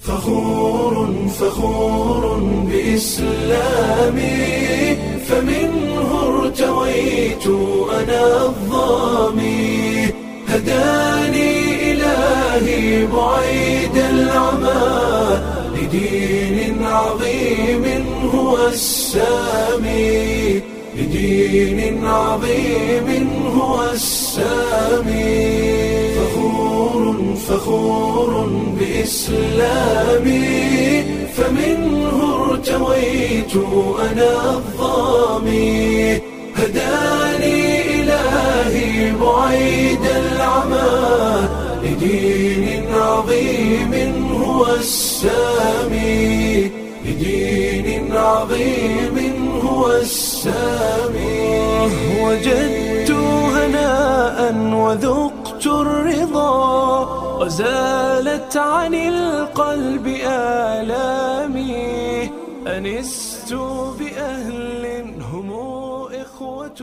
فخور فخور بإسلامي فمنه ارتويت أنا الظامي هداني إلهي بعيد العمى لدين عظيم هو السامي لدين عظيم هو السامي فخور فخور بإسلامي فمنه ارتويت أنا الظامي هداني إلهي بعيد العمى لدين عظيم هو السامي لدين عظيم هو السامي وجدت هناء وذقت الرضا وزالت عن القلب آلامي أنست بأهل هم إخوة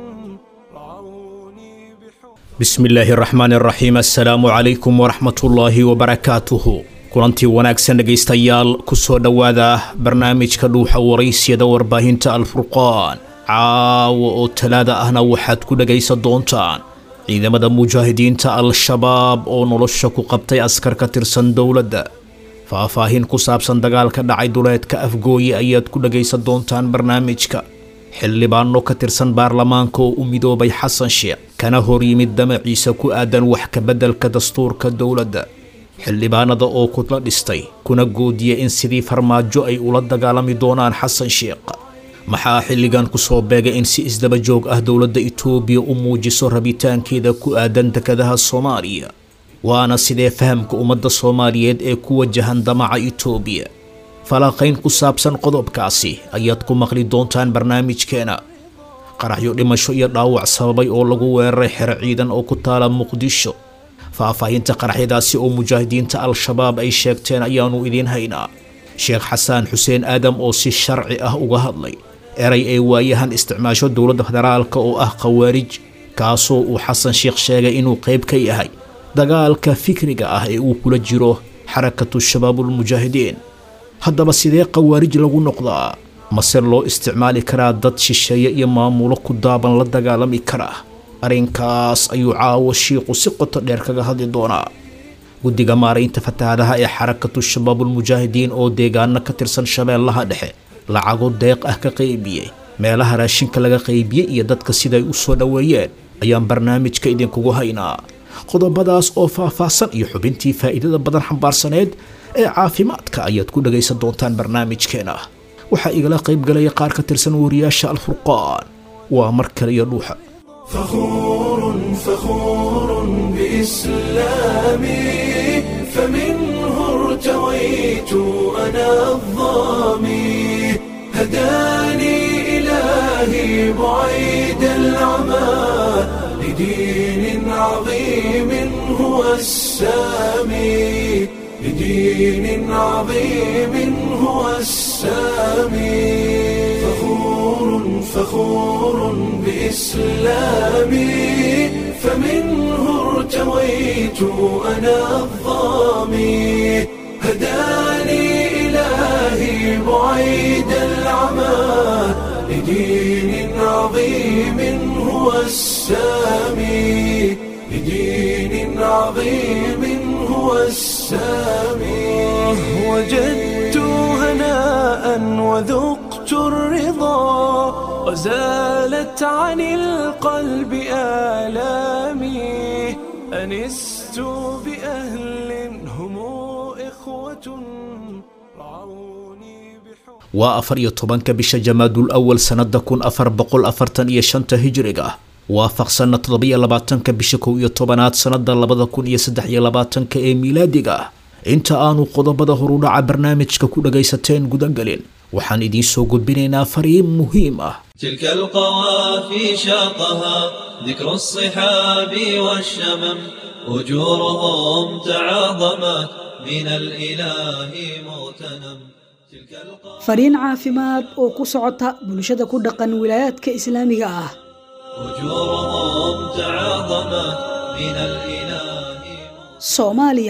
رعوني بحب bismi illaahi araxmaan araxiim assalaamu calaykum waraxmatullaahi wabarakaatuhu kulantii wanaagsan dhegaystayaal ku soo dhowaada barnaamijka dhuuxa waraysyada warbaahinta alfurqaan caawa oo talaada ahna waxaad ku dhegaysan doontaan ciidamada mujaahidiinta al-shabaab oo nolosha ku qabtay askar ka tirsan dowladda faahfaahin ku saabsan dagaalka dhacay duleedka afgooye ayaad ku dhegaysan doontaan barnaamijka xildhibaano ka tirsan baarlamaanka oo u midoobay xasan sheekh kana hor yimid damaciisa ku aadan wax ka beddelka dastuurka dowladda xildhibaanada oo kula dhistay kuna goodiyay in sidii farmaajo ay ula dagaalami doonaan xasan sheekh maxaa xilligan ku soo beegay in si isdaba joog ah dowladda itoobiya u muujiso rabitaankeeda ku aadan dekadaha soomaaliya waana sidee fahamka ummadda soomaaliyeed ee ku wajahan damaca itoobiya falanqayn ku saabsan qodobkaasi ayaad ku maqli doontaan barnaamijkeena qaraxyo dhimasho iyo dhaawac sababay oo lagu weeraray xero ciidan oo ku taala muqdisho faahfaahinta qaraxyadaasi oo mujaahidiinta al-shabaab ay sheegteen ayaannu idiin haynaa sheekh xasaan xuseen aadam oo si sharci ah uga hadlay eray ee waayahan isticmaasho dowladda federaalka oo ah khawaarij kaasoo uu xasan sheekh sheegay inuu qayb ka yahay dagaalka fikriga ah ee uu kula jiro xarakatu shabaabulmujaahidiin haddaba sidee khawaarij lagu noqdaa mase loo isticmaali karaa dad shisheeye iyo maamulo ku daaban la dagaalami kara arrinkaas ayuu caawo shiiqu si qoto dheer kaga hadli doonaa guddiga maaraynta fatahaadaha ee xarakatu shabaabulmujaahidiin oo deegaano ka tirsan shabeellaha dhexe lacago deeq ah ka qaybiyey meelaha raashinka laga qaybiyey iyo dadka siday u soo dhoweeyeen ayaan barnaamijka idinkugu haynaa qodobadaas oo faahfaahsan iyo xubintii faa'iidada badan xambaarsaneed ee caafimaadka ayaad ku dhagaysan doontaan barnaamijkeena waxaa igala qaybgalaya qaar ka tirsan wariyaasha alfurqaan waa mar kale iyo dhuuxa فخور فخور بإسلامي فمنه ارتويت أنا الظامي هداني إلهي بعيد العمى لدين عظيم هو السامي لدين عظيم هو السامي فخور فخور بإسلامي فمنه ارتويت أنا الظامي هداني إلهي بعيد العمى لدين عظيم هو السامي لدين عظيم هو السامي وجدت هناء وذقت الرضا وزالت عن القلب آلامي أنست بأهل هم إخوة رعوني بحب waa afar iyo tobanka bisha jamaadul awal sannada kun afar boqol afartan iyo shanta hijriga waafaqsanna toddobiyo labaatanka bisha kow iyo tobanaad sannada labada kun iyo saddex iyo labaatanka ee miilaadiga inta aanu qodobada horudhaca barnaamijka ku dhagaysateen gudagelin waxaan idiin soo gudbinaynaa fariin muhiim ah تلك القوافي شاقها ذكر الصحاب والشمم أجورهم تعاظمت من الإله مغتنم تلك القوافي fariin caafimaad oo ku socota bulshada ku dhaqan wilaayaadka islaamiga ah أجورهم تعاظمت من الإله soomaaliya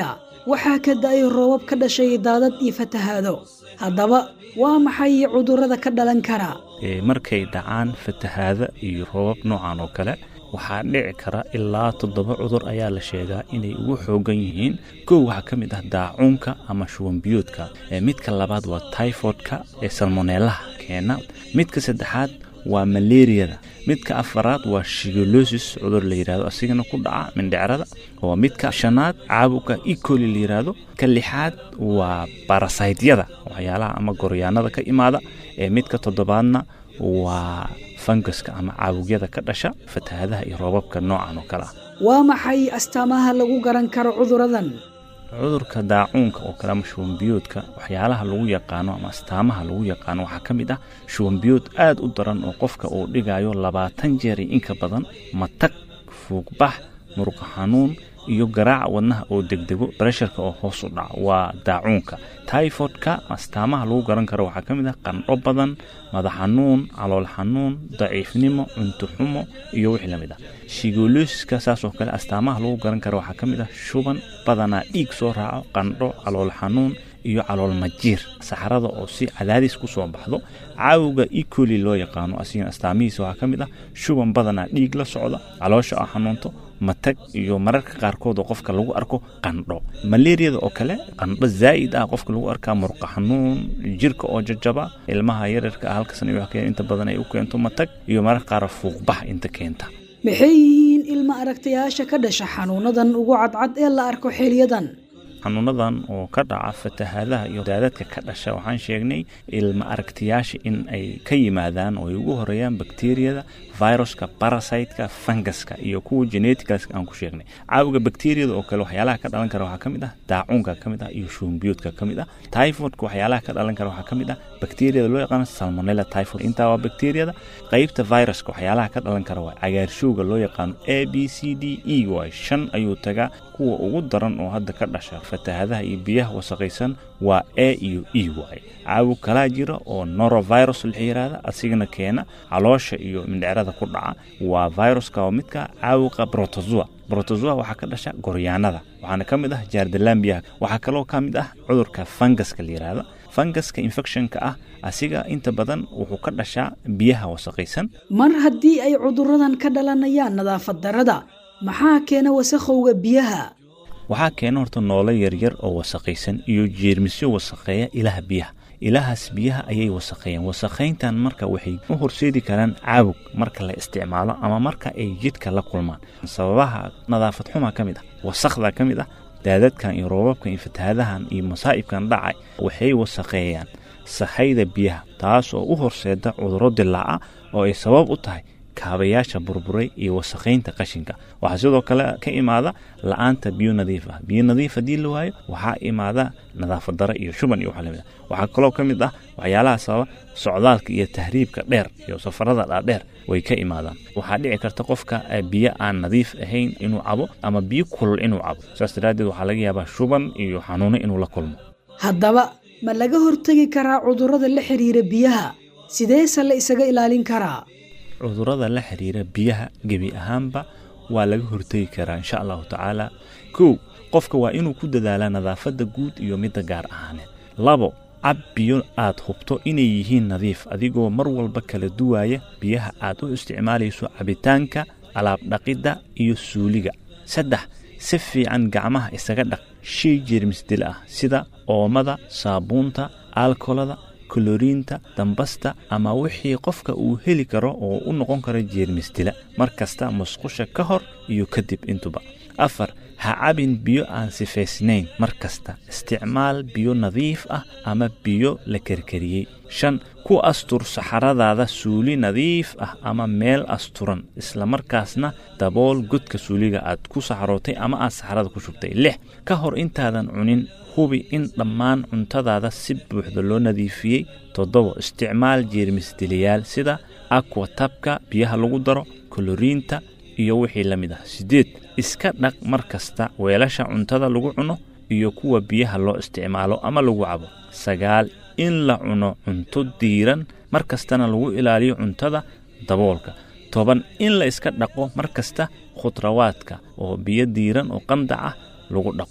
waxaa ka da-ay roobab ka dhashay daadad iyo fatahaado haddaba waa maxay cudurrada ka dhalan kara markay dhacaan fatahaada iyo roobab noocan oo kale waxaa dhici kara ilaa toddoba cudur ayaa la sheegaa inay ugu xoogan yihiin kow waxaa ka mid ah daacuunka ama shuwanbiyoodka midka labaad waa tyfodka ee salmoneelaha keena midka saddexaad waa malaariyada midka afaraad waa shigolosis cudur la yidhahdo asigana ku dhaca mindhecrada oo midka shanaad caabuqa ecoli la yidhaahdo ka lixaad waa barasaydyada waxyaalaha ama goryaanada ka imaada ee midka toddobaadna waa fangaska ama caabugyada ka dhasha fatahaadaha iyo roobabka noocan oo kale ah waa maxay astaamaha lagu garan karo cuduradan cudurka daacuunka oo kale ama shuwanbiyoodka waxyaalaha lagu yaqaano ama astaamaha lagu yaqaano waxaa ka mid ah shuwanbiyood aad u daran oo qofka uu dhigayo labaatan jeer iyo inka badan matag fuugbax muruqa xanuun iyo garaaca wadnaha oo degdego bresharka oo hoos u dhaco waa daacuunka tyfodka astaamaha lagu garan karo waxaa ka mid ah qandho badan madax xanuun calool xanuun daciifnimo cunto xumo iyo wixii la mid ah shigolosiska saasoo kale astaamaha lagu garan karo waxaa ka mid ah shuban badanaa dhiig soo raaco qandho calool xanuun iyo calool majiir saxarada oo si cadaadis ku soo baxdo caawuga ecoli loo yaqaano asigana astaamihiisa waxaa ka mid ah shuban badanaa dhiig la socda caloosha oo xanuunto matag iyo mararka qaarkood oo qofka lagu arko qandho malaariyada oo kale qandho zaa'id ah qofka lagu arkaa murqa xanuun jirka oo jajaba ilmaha yararka ah halkasan iyo inta badan ay u keento matag iyo mararka qaar fuuqbax inta keenta maxay yihiin ilma aragtayaasha ka dhasha xanuunadan ugu cadcad ee la arko xiliyadan xanuunadan oo ka dhaca fatahaadaha iyo daadadka ka dhasha waxaan sheegnay ilma aragtiyaasha in ay ka yimaadaan oo ay ugu horeeyaan bakteriyada viruska barasiteka fangaska iyo kuwa geneticalska aan ku sheegnay caabuga bakteriyada oo kale waxyaalaha ka dhalan kara waxaa ka mid ah daacuunka ka mid ah iyo shuunbiyoodka ka mid ah typhoidka waxyaalaha ka dhalan kara waxaa ka mid ah bakteriyada loo yaqaano salmonella typhoid intaa waa bakteriyada qaybta viruska waxyaalaha ka dhalan kara waa cagaarshowga loo yaqaano a b c d e y shan ayuu tagaa kuwa ugu daran oo hadda ka dhasha fatahaadaha iyo biyaha wasaqaysan waa a iyo e y caawug kalaa jira oo norovirus la yiraahda asigana keena caloosha iyo mindhecrada ku dhaca waa viruska oo midka caawuqa brotozoa brotozoa waxaa ka dhasha goryaanada waxaana ka mid ah jaardalambiyaha waxaa kaloo ka mid ah cudurka fangaska la yiraahda fangaska infectionka ah asiga inta badan wuxuu ka dhashaa biyaha wasaqaysan mar haddii ay cuduradan ka dhalanayaan nadaafad darada maxaa keena wasakhowga biyaha waxaa keena horta noolo yaryar oo wasaqaysan iyo jeermisyo wasaqeeya ilaha biyaha ilahaas biyaha ayay wasaqeeyeen wasaqayntan marka waxay u horseedi karaan caawug marka la isticmaalo ama marka ay jidhka la kulmaan sababaha nadaafad xuma ka mid ah wasaqda ka mid ah daadadkan iyo roobabkan iyo fatahaadahan iyo masaa'ibkan dhacay waxay wasaqeeyaan sahayda biyaha taas oo u horseeda cudurro dilaaca oo ay sabab u tahay kaabayaasha burburay iyo wasaqaynta qashinka waxaa sidoo kale ka imaada la-aanta biyo nadiif ah biyo nadiif haddii la waayo waxaa imaada nadaafad dare iyo shuban iyo waxa lamid ah waxaa kaloo ka mid ah waxyaalaha sababa socdaalka iyo tahriibka dheer iyo safarada dhaadheer way ka imaadaan waxaa dhici karta qofka biyo aan nadiif ahayn inuu cabo ama biyo kulul inuu cabo saas daraaddeed waxaa laga yaabaa shuban iyo xanuuno inuu la kulmo haddaba ma laga hortegi karaa cudurrada la xiriira biyaha sideese la isaga ilaalin karaa cudurrada la xiriira biyaha gebi ahaanba waa laga hortegi karaa insha allahu tacaala kow qofka waa inuu ku dadaalaa nadaafadda guud iyo midda gaar ahaaneed labo cab biyo aad hubto inay yihiin nadiif adigoo mar walba kala duwaaya biyaha aad u isticmaalayso cabitaanka alaabdhaqidda iyo suuliga saddex si fiican gacmaha isaga dhaq shay jeermisdil ah sida oomada saabuunta aalkolada koloriinta dambasta ama wixii qofka uu heli karo oo u noqon karo jeermisdila mar kasta musqusha ka hor iyo kadib intuba afar ha cabin biyo aan sifaysnayn mar kasta isticmaal biyo nadiif ah ama biyo la karkariyey shan ku astur saxaradaada suuli nadiif ah ama meel asturan islamarkaasna dabool godka suuliga aad ku saxarootay ama aad saxarada ku shubtay lix ka hor intaadan cunin hubi in dhammaan cuntadaada si buuxda loo nadiifiyey toddobo isticmaal jeermisdiliyaal sida aquatabka biyaha lagu daro koloriinta iyo wixii la mid ah siddeed iska dhaq mar kasta weelasha cuntada lagu cuno iyo kuwa biyaha loo isticmaalo ama lagu cabo sagaal in la cuno cunto diiran mar kastana lagu ilaaliyo cuntada daboolka toban in la iska dhaqo mar kasta khudrawaadka oo biyo diiran oo qandac ah lagu dhaqo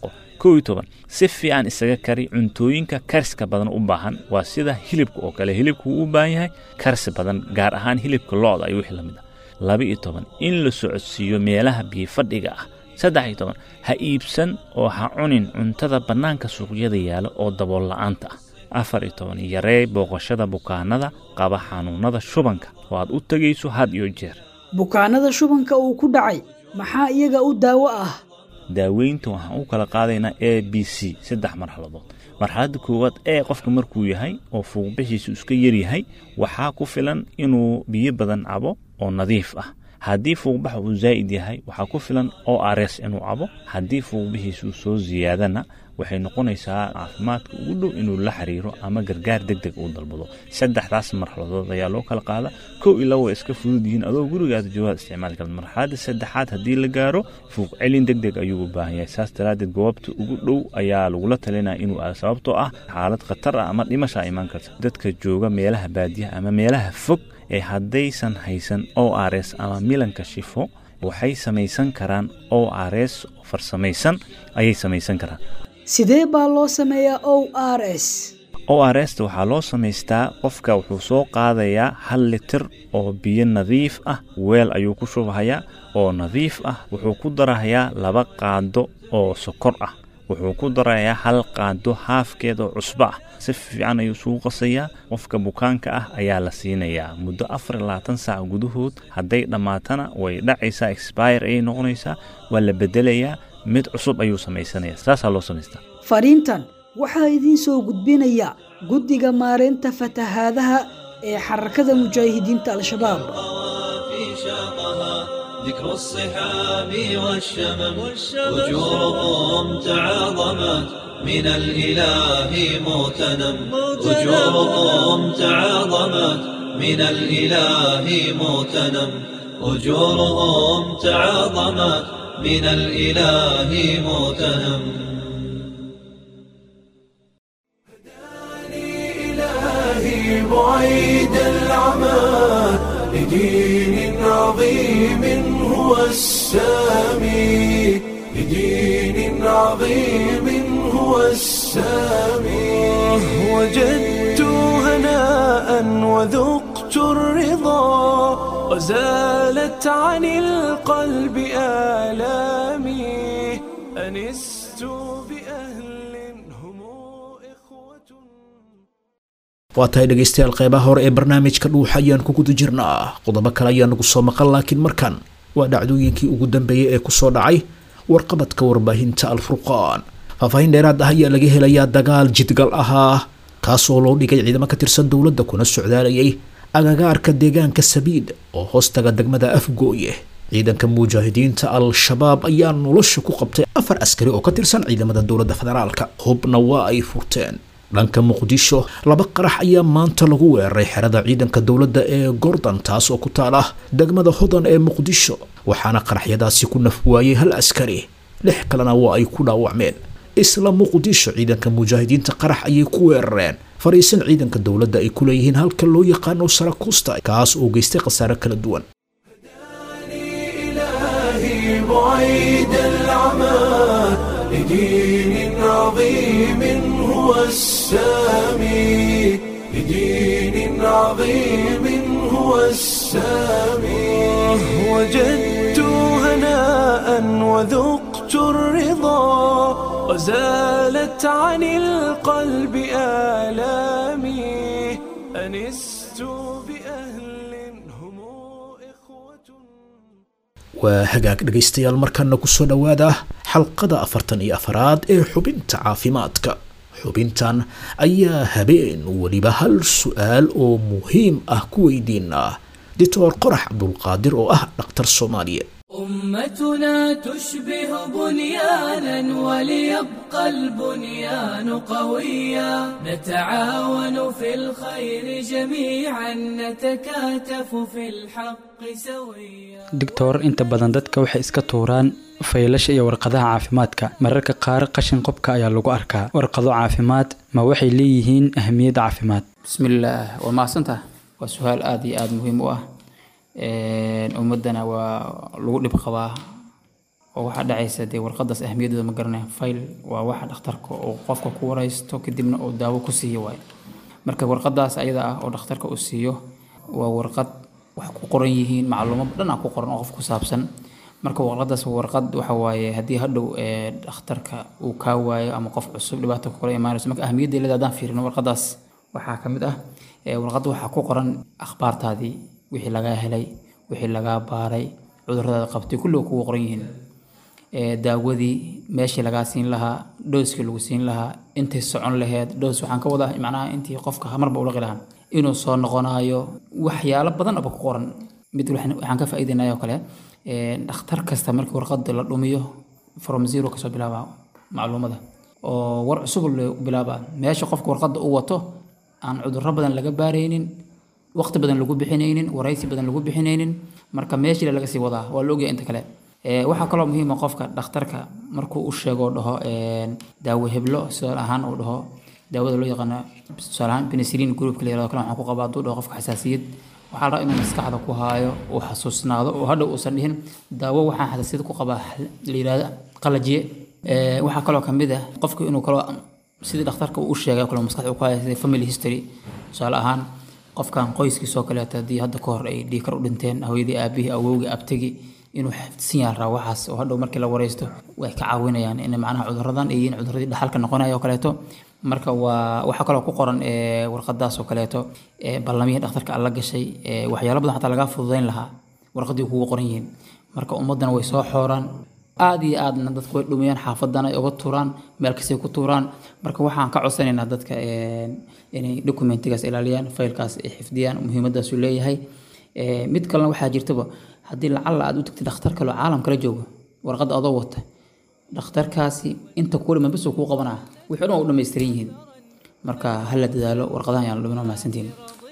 kow iyo toban si fiican isaga kari cuntooyinka kariska badan u baahan waa sida hilibka oo kale hilibka wuu u baahan yahay karsi badan gaar ahaan hilibka lo-da iyo wixii lamid ah laba iyo toban in la socodsiiyo meelaha biyofadhiga ah saddex iyo toban ha iibsan oo ha cunin cuntada bannaanka suuqyada yaala oo dabool la-aanta ah afar iyo toban yaree booqashada bukaanada qaba xanuunada shubanka oo aad u tegayso had iyo jeer bukaanada shubanka uu ku dhacay maxaa iyaga u daawo ah daaweynta waxaan u kala qaadaynaa a b c saddex marxaladood marxaladda koowaad ee qofka markuu yahay oo fuuqbixiisu iska yaryahay waxaa ku filan inuu biyo badan cabo oo nadiif ah haddii fuuqbaxa uu zaa'id yahay waxaa ku filan o rs inuu cabo haddii fuuqbixiisu soo ziyaadana waxay noqonaysaa caafimaadka ugu dhow inuu la xiriiro ama gargaar deg deg uu dalbado saddexdaas marxaladood ayaa loo kala qaada kow iyo laba way iska fudud yihiin adoo gurigaada joogaad isticmaali karta marxaladda saddexaad haddii la gaaro fuuq celin deg deg ayuu u baahan yahay saas daraaddeed goobta ugu dhow ayaa lagula talinaya inuu aado sababtoo ah xaalad khatar ah ama dhimashaa imaan karta dadka jooga meelaha baadiyaha ama meelaha fog ee haddaysan haysan o rs ama milanka shifo waxay samaysan karaan o rs farsamaysan ayay samaysan karaan sidee baa loo sameeyaa o r s o r sta waxaa loo samaystaa qofka wuxuu soo qaadayaa hal litir oo biyo nadiif ah weel ayuu ku shubahayaa oo nadiif ah wuxuu ku darahayaa laba qaado oo sokor ah wuxuu ku darayaa hal qaado haafkeed oo cusbo ah si fiican ayuu isugu qasayaa qofka bukaanka ah ayaa la siinayaa muddo afar iyo labaatan saac gudahood hadday dhammaatana way dhacaysaa expire ayay noqonaysaa waa la bedelayaa mid cusub ayuu samaysanayaa saasaa loo samaystaa fariintan waxaa idiin soo gudbinaya guddiga maareynta fatahaadaha ee xarakada mujaahidiinta al-shabaab في شاقها ذكر الصحاب والشمم وجوههم تعاظمت من الإله مغتنم وجوههم تعاظمت من الإله مغتنم أجورهم تعاظمت من الإله مغتنم إلهي بعيد العمى لدين عظيم هو السامي لدين عظيم هو السامي وجدت هناء وذقت الرضا وزالت عن القلب آلامي أنست بأهل هم إخوة waa tahay dhegaystayaal qeybaha hore ee barnaamijka dhuuxa ayaan ku guda jirnaa qodobo kale ayaa nagu soo maqan laakiin markan waa dhacdooyinkii ugu dambeeyey ee kusoo dhacay warqabadka warbaahinta alfurqaan faahfaahin dheeraad ah ayaa laga helayaa dagaal jidgal ahaa kaasoo loo dhigay ciidamo ka tirsan dowladda kuna socdaalayay agagaarka deegaanka sabiid oo hoostaga degmada afgooye ciidanka mujaahidiinta al-shabaab ayaa nolosha ku qabtay afar askari oo ka tirsan ciidamada dowladda federaalka hubna waa ay furteen dhanka muqdisho laba qarax ayaa maanta lagu weeraray xerada ciidanka dowladda ee gordon taas oo ku taala degmada hodan ee muqdisho waxaana qaraxyadaasi ku naf waayey hal askari lix kalena waa ay ku dhaawacmeen isla muqdisho ciidanka mujaahidiinta qarax ayay ku weerareen fariisan ciidanka dowladda ay ku leeyihiin halka loo yaqaano sarakusta kaas oo geystay khasaare kala duwan إلهي بعيد العمى لدين عظيم هو السامي لدين عظيم هو السامي وجدت هناء وذقت الرضا وزالت عن القلب آلامي أنست بأهل هم إخوة waa hagaag dhegaystayaal markana kusoo dhowaada xalqada afartan iyo afaraad ee xubinta caafimaadka xubintan ayaa habeen weliba hal su-aal oo muhiim ah ku weydiinaa doctor qorax cabdulqaadir oo ah dhakhtar soomaaliya أمتنا تشبه بنيانا وليبقى البنيان قويا نتعاون في الخير جميعا نتكاتف في الحق سويا doctor inta badan dadka waxay iska tuuraan faylasha iyo warqadaha caafimaadka mararka qaar qashin qobka ayaa lagu arkaa warqado caafimaad ma waxay leeyihiin ahmiyad caafimaad bismillaah waa mahadsantaha waa su-aal aada iyo aada muhiim u ah Een, ummadana waa lagu dhib qabaa oo waxaa dhacaysa dee warqadaas ahmiyadooda ma garanaya fayl waa waxa dhakhtarka uu qofka ku waraysto kadibna uu daawo ku siiyo waaye marka warqadaas ayada ah oo dhakhtarka uu siiyo waa warqad wax ku qoran yihiin macluumo dhan ah ku qoran oo qof ku saabsan marka warqadaas waa warqad waxa waaye haddii hadhow ee dhakhtarka uu kaa waayo ama qof cusub dhibaato ku kala imaanayso marka ahmiyadda leeda haddaan fiirino warqadaas waxaa ka mid ah ee warqadda waxaa ku qoran akhbaartaadii wixii lagaa helay wixii lagaa baaray cudurradaada qabtay kulliga kugu qoran yihiin ee daawadii meeshii lagaa siin lahaa dhooskii lagu siin lahaa intay socon laheyd dhoos waxaan ka wadaa macnaha intii qofka marba ulaqi lahaa inuu soo noqonayo waxyaalo badan aba ku qoran mid waxaan waxaan ka faa'iidaynaya oo kale ee dhakhtar kasta markii warqada la dhumiyo from zero kasoo bilaaba macluumada oo war cusub la bilaaba meesha qofka warqada u wato aan cudurro badan laga baaraynin waqti badan lagu bixinaynin waraysi badan lagu bixinaynin marka meeshii laga sii wadaa waa la ogyahay inta kale Ee, waxaa kaloo muhiim ah qofka dhakhtarka markuu u sheego dhaho een, daawo heblo tusaale ahaan uu dhaho daawada loo yaqaano tusaale ahaan penicillin groupka la yirahdo kale waxaan ku qabaa hadduu dhaho qofka xasaasiyad waxaa la rabaa inuu maskaxda ku haayo uu xasuusnaado oo hadhow uusan dhihin daawo waxaan xasaasiyad ku qabaa la yirahdo qalajiye Ee, waxaa kaloo ka mid ah qofka inuu kaloo sidii dhakhtarka uu u sheegay oo kale maskaxda uu ku haayo sida family history tusaale ahaan qofkan qoyskiisoo kaleeto haddii hadda ka hor ay dhiikar u dhinteen hooyadii aabihii awowgii abtigi inuu xifdisan yahay raa waxaas oo hadhow markii la wareysto way ka caawinayaan in macnaha cuduradan ay yihiin cuduradii dhaxalka noqonaya oo kaleeto marka waa waxaa kaloo ku qoran ee, warqadaas oo kaleeto ee, ballamihii dhakhtarka alla gashay ee, waxyaalo badan xataa lagaa fududayn lahaa warqadii kugu qoran yihiin marka ummaddana way soo xooraan aad iyo aadna dadku way dhumiyaan xaafadana ay uga tuuraan meel kastay ku tuuraan marka waxaan ka codsanaynaa dadka een, inay dokumentigaas ilaaliyaan faylkaas ay xifdiyaan muhiimadaasu leeyahay Ee, mid kalena waxaa jirtaba haddii lacalla aad u tagtid dhakhtar kale oo caalam kala jooga warqadda adoo wata dhakhtarkaasi inta kuwa dhiman bas uu kuu qabanaa wixii dhan waa u dhammaystiran yihiin marka ha la dadaalo warqadahan yaan la dhumin waa mahadsantihiin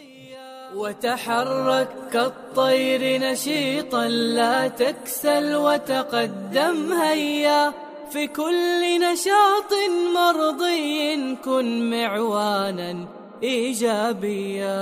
وتحرك كالطير نشيطا لا تكسل وتقدم هيا في كل نشاط مرضي كن معوانا ايجابيا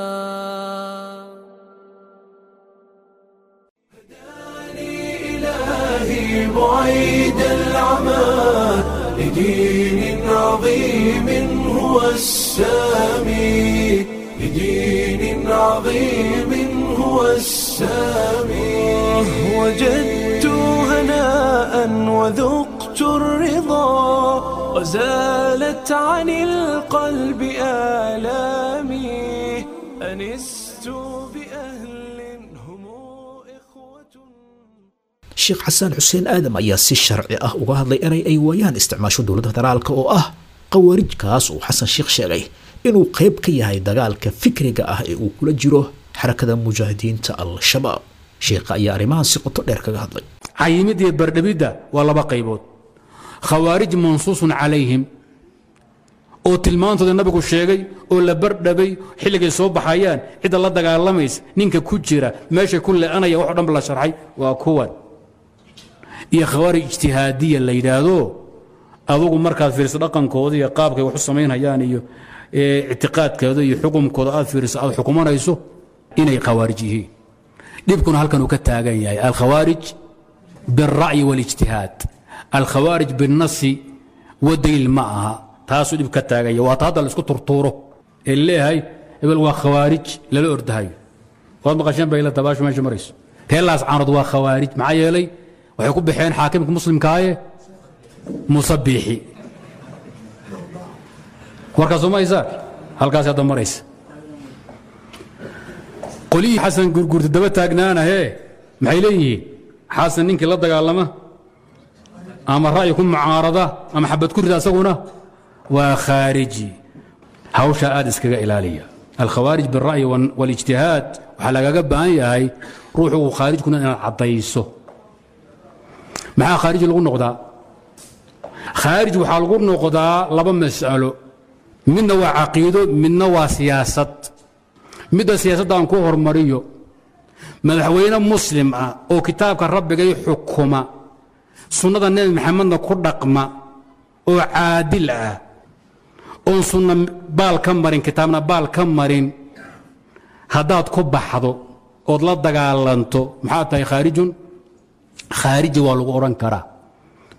إلهي بعيد العمى لدين عظيم هو السامي لدين عظيم هو السامي وجدت هناء وذقت الرضا وزالت عن القلب آلامي أنست بأهل هم إخوة sheekh xasaan xuseen aadam ayaa si sharci ah uga hadlay inay ay waayaan isticmaasho dowladda federaalka oo ah khawaarijkaas uu xasan sheekh sheegay inuu qayb ka yahay dagaalka fikriga ah ee uu kula jiro xarakada mujaahidiinta al-shabaab sheekha ayaa arrimahan si qoto dheer kaga hadlay cayimidda iyo bardhabidda waa laba qaybood khawaarij mansuusun calayhim oo tilmaantooda nabigu sheegay oo la bardhabay xilligay soo baxayaan cidda la dagaalamaysa ninka ku jira meesha ku le'anaya wax o dhan ba la sharxay waa kuwan iyo khawaarij ijtihaadiya la yidhaahdo adugu markaad fiiriso dhaqankooda iyo qaabkay wax u samaynhayaan iyo ee, ictiqaadkooda iyo xukumkooda aad fiiriso aad xukumanayso inay khawaarij yihiin dhibkuna halkan uu ka taagan yahay alkhawaarij biاlra'yi waاlijtihaad alkhawaarij biاlnasi wadaliil ma aha taasuu dhib ka taagan yahay waata hadda la isku turtuuro ee leeyahay hebel waa khawaarij lala ordahayo waad maqasheen bay la dabaashu meesha marayso reelaas caanood waa khawaarij maxaa yeelay waxay ku baxeen xaakimka muslimkaaye musabiixi warkaas uma haysaa halkaas hadda maraysa qolihii xasan gurgurta daba taagnaana hee maxay leeyihiin xasan ninkii la dagaalama ama ra'yi ku mucaarada ama xabad ku rida asaguna waa khaariji hawshaa aad iskaga ilaaliya alkhawaarij biاlra'yi wal- waاlijtihaad waxaa lagaga baahan yahay ruuxu uu khaarijkuna inaad caddayso maxaa khaarij lagu noqdaa khaarij waxaa lagu noqdaa laba mas'alo midna waa caqiido midna waa siyaasad midda siyaasaddan ku hormariyo madaxweyne muslim ah oo kitaabka rabbigay xukuma sunnada nebi maxamedna ku dhaqma oo caadil ah oon sunna baal ka marin kitaabna baal ka marin haddaad ku baxdo ood la dagaalanto maxaa tahay khaarijun khaariji waa lagu odhan karaa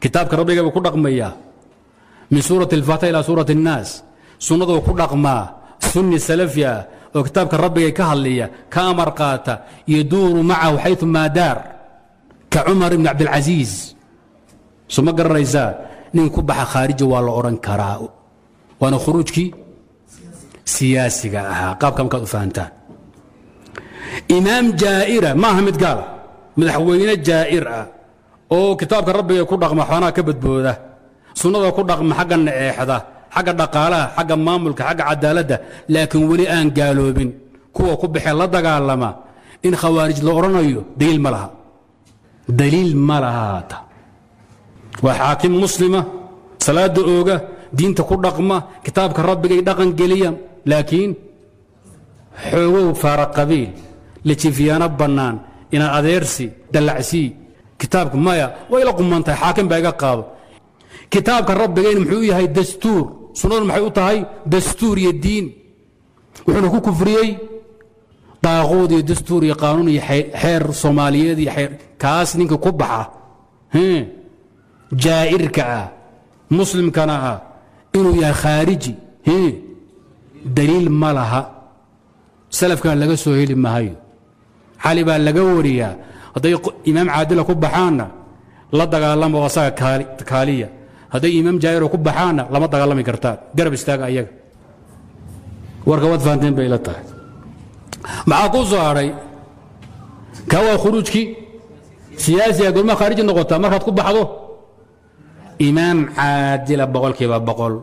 kitaabka rabbiga buu ku dhaqmayaa min suurati alfaatiha ilaa suurati annaas sunnaduu ku dhaqmaa sunni salafi ah oo kitaabka rabbigay ka hadliya ka amar qaata yaduuru macahu xaytu maa daar ka cumar ibni cabdilcasiis so ma garanaysaa nin ku baxa khaariji waa la odhan karaa waana khuruujkii siyaasiga ahaa qaabka markaad u fahantaan imaam jaa'ira maaha mid gaal madaxweyne jaa'ir ah oo kitaabka rabbiga ku dhaqma xoonaa ka badbooda sunnada ku dhaqma xagga naceexda xagga dhaqaalaha xagga maamulka xagga cadaaladda laakiin weli aan gaaloobin kuwa ku baxee la dagaalama in khawaarij la odhanayo daliil ma laha daliil ma laha haata waa xaakim muslima salaada ooga diinta ku dhaqma kitaabka rabbigay dhaqan geliya laakiin xoogow faara qabiil lajifiyaano bannaan inaad adeersi dallacsii kitaabka maya way la qumantahay xaakim baa iga qaado kitaabka rabbigayna muxuu u yahay dastuur sunnaduna maxay u tahay dastuur iyo diin wuxuuna ku kufriyey daaquud iyo dastuur iyo qaanuun iyo xeer soomaaliyeed iyo xeer kaas ninka ku baxa jaa'irka ah muslimkana ah inuu yahay khaariji daliil ma laha salafkan laga soo heli mahayo cali baa laga wariyaa hadday imaam caadila ku baxaanna la dagaalama oo asaga kaaliya hadday imaam jaa'iro ku baxaanna lama dagaalami kartaan garab istaaga ayaga warka waad fahanteen bay ila tahay maxaa ku soo hadhay kaa waa khuruujkii siyaasiga gormaa khaariji noqotaa markaad ku baxdo imaam caadila boqolkiiba boqol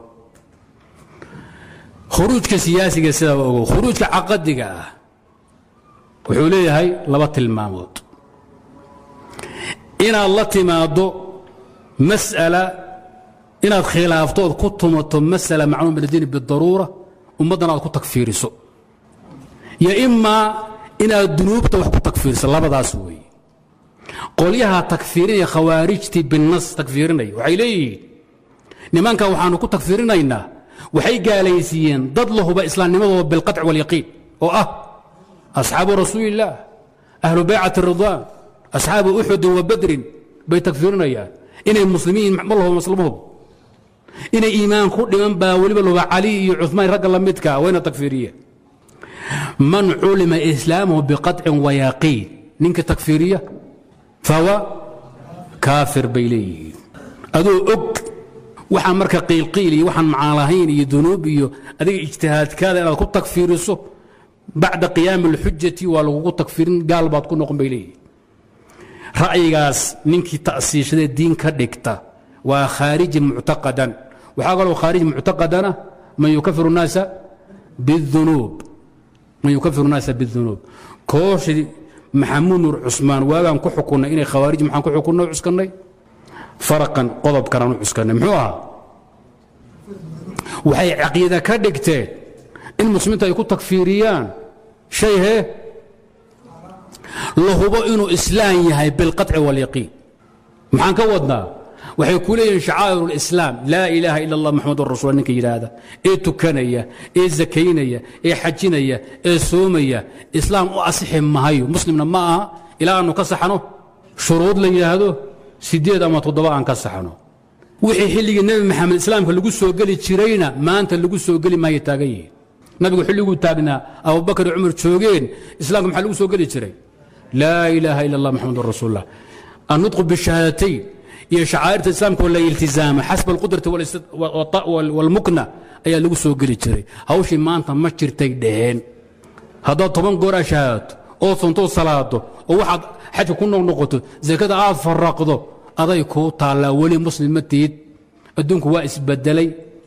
khuruujka siyaasiga sidaa ogow khuruujka caqadiga ah wuxuu leeyahay laba tilmaamood inaad la timaaddo mas'ala inaad khilaafto ood ku tumato mas'ala macluum min addiini bidaruura ummaddan aad ku tagfiiriso yo imaa inaad dunuubta wax ku tagfiiriso labadaas weeye qolyaha takfiirinaya khawaarijtii binnas takfiirinaya waxay leeyihiin nimankan waxaanu ku tagfiirinaynaa waxay gaalaysiiyeen dad la huba islaamnimadooda bilqaطci wاlyaqiin oo ah asxaabu rasuuli illaah ahlu baycati ridwaan asxaabu uxudin wa badrin bay tagfiirinayaan inay muslimiin ma lahuba maslama hubo inay iimaan ku dhiman baa weliba lahuba cali iyo cuثmaan ragga la midka wayna tagfiiriyeen man culima islaamuhu biqaطcin wayaqiin ninka tagfiiriya fahuwa kaafir bay leeyihiin adoo og waxaan marka qiilqiil iyo waxaan macaalahayn iyo dunuub iyo adiga ijtihaadkaada inaad ku tagfiiriso bacda qiyaami اlxujati waa lagugu tagfiirin gaal baad ku noqon bay leeyihin ra'yigaas ninkii ta'siishadee diin ka dhigta waa khaariji muctaqadan waxaa kaloo khaariji muctaqadana man yukafiru الnaasa biاdunuub man yukafiru الnaasa biاdunuub kooshii maxamuud nuur cusmaan waagaan ku xukunnay inay khawaarij maxaan ku xukunnay o cuskannay faraqan qodobkanaan u cuskannay muxuu ahaa waxay caqiida ka dhigteen in muslimiinta ay ku tagfiiriyaan shay hee la hubo inuu islaam yahay bilqaطci wاlyaqiin maxaan ka wadnaa waxay ku leeyihiin shacaa'ir اlislaam laa ilaaha ila اllah maxamedun rasul ninka yidhaahda ee tukanaya ee zakaynaya ee xajinaya ee soomaya islaam u asixi mahayo muslimna ma aha ilaa aanu ka saxno shuruud la yidhaahdo sideed ama toddoba aan ka saxno wixii xilligii nebi maxamed islaamka lagu soo geli jirayna maanta lagu soo geli maayo taagan yihiin nabigu xilliguu taagnaa abubakar iyo cumar joogeen islaamka maxaa lagu soo geli jiray laa ilaaha ila اllah maxamedun rasuullah annutqu bishahaadatayn iyo shacaa'irta islaamka oo la iltizaama xasba alqudrati wاlmukna ayaa lagu soo geli jiray hawshii maanta ma jirtay dhaheen haddaad toban goor aa shahaadato oo sontoo salaado oo waxaad xajka ku noqnoqoto zakada aad faraqdo aday kuu taallaa weli muslim ma tihid adduunku waa isbedelay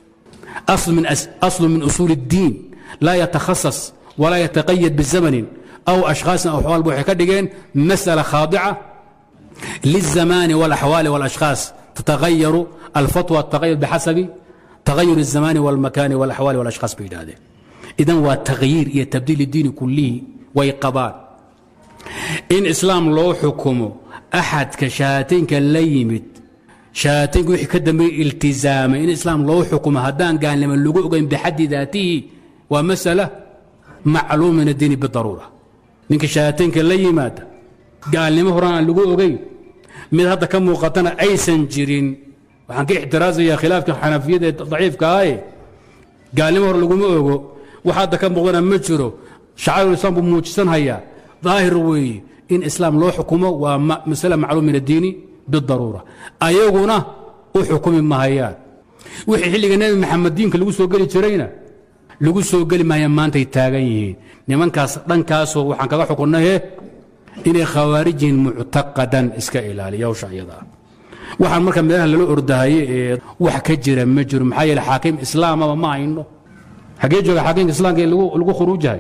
aslu min usuuli اddiin laa yatakhasas walaa yataqayad bizamanin aw ashkhaasin aw axwaalba waxay ka dhigeen masأala khaadica lلزamaani واlaxwaali واlashkhaaص tatagayaru alfatwa tagayur bixasabi tagayur الzamaani واlmakaani واlaxwaali واlashkhaaص bay yidhahdeen idan waa takhyiir iyo tabdiil اdiini kulihi way qabaan in islaam loo xukumo axadka shahaataynka la yimid shahaataynka wixii ka dambeeye iltizaamay in islaam loo xukumo haddaan gaalnimo lagu ogayn bixaddi daatihi waa masala macluum min addiini bidaruura ninka shahaataynka la yimaada gaalnimo horan aan lagu ogayn mid hadda ka muuqatana aysan jirin waxaan ka ixtiraasayaa khilaafka xanafiyada ee daciifka ahe gaalnimo hore laguma ogo wax hadda ka muuqdana ma jiro shacairul islaam buu muujisan hayaa daahir weeye in islaam loo xukumo waa masale macluum min addiini bidaruura ayaguna u xukumi mahayaan wixii xilliga nebi maxamed diinka lagu soo geli jirayna lagu soo geli mahayaan maantay taagan yihiin nimankaas dhankaasoo waxaan kaga xukunnahe inay khawaarij yihiin muctaqadan iska ilaaliya hawsha iyada ah waxaan marka meelaha lala ordahaye ee wax ka jira ma jiro maxaa yeele xaakim islaamaba ma hayno xaggee jooga xaakimka islaamka ee lagu khuruujahay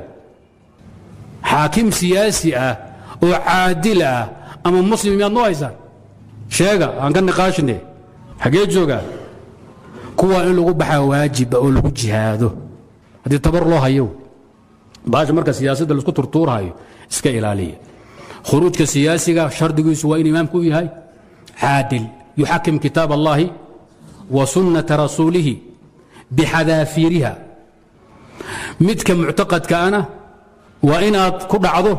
xaakim siyaasi ah oo caadil ah ama muslim miyaad noo haysaan sheega aan ka niqaashine xaggee joogaa kuwaa in lagu baxaa waajiba oo lagu jihaado haddii tabar loo hayo baasha marka siyaasadda laisku turtuurhayo iska ilaaliya khuruujka siyaasiga shardigiisu waa in imaamku u yahay caadil yuxakim kitaab allahi wa sunnata rasuulihi bixadaafiiriha midka muctaqadkaana waa inaad ku dhacdo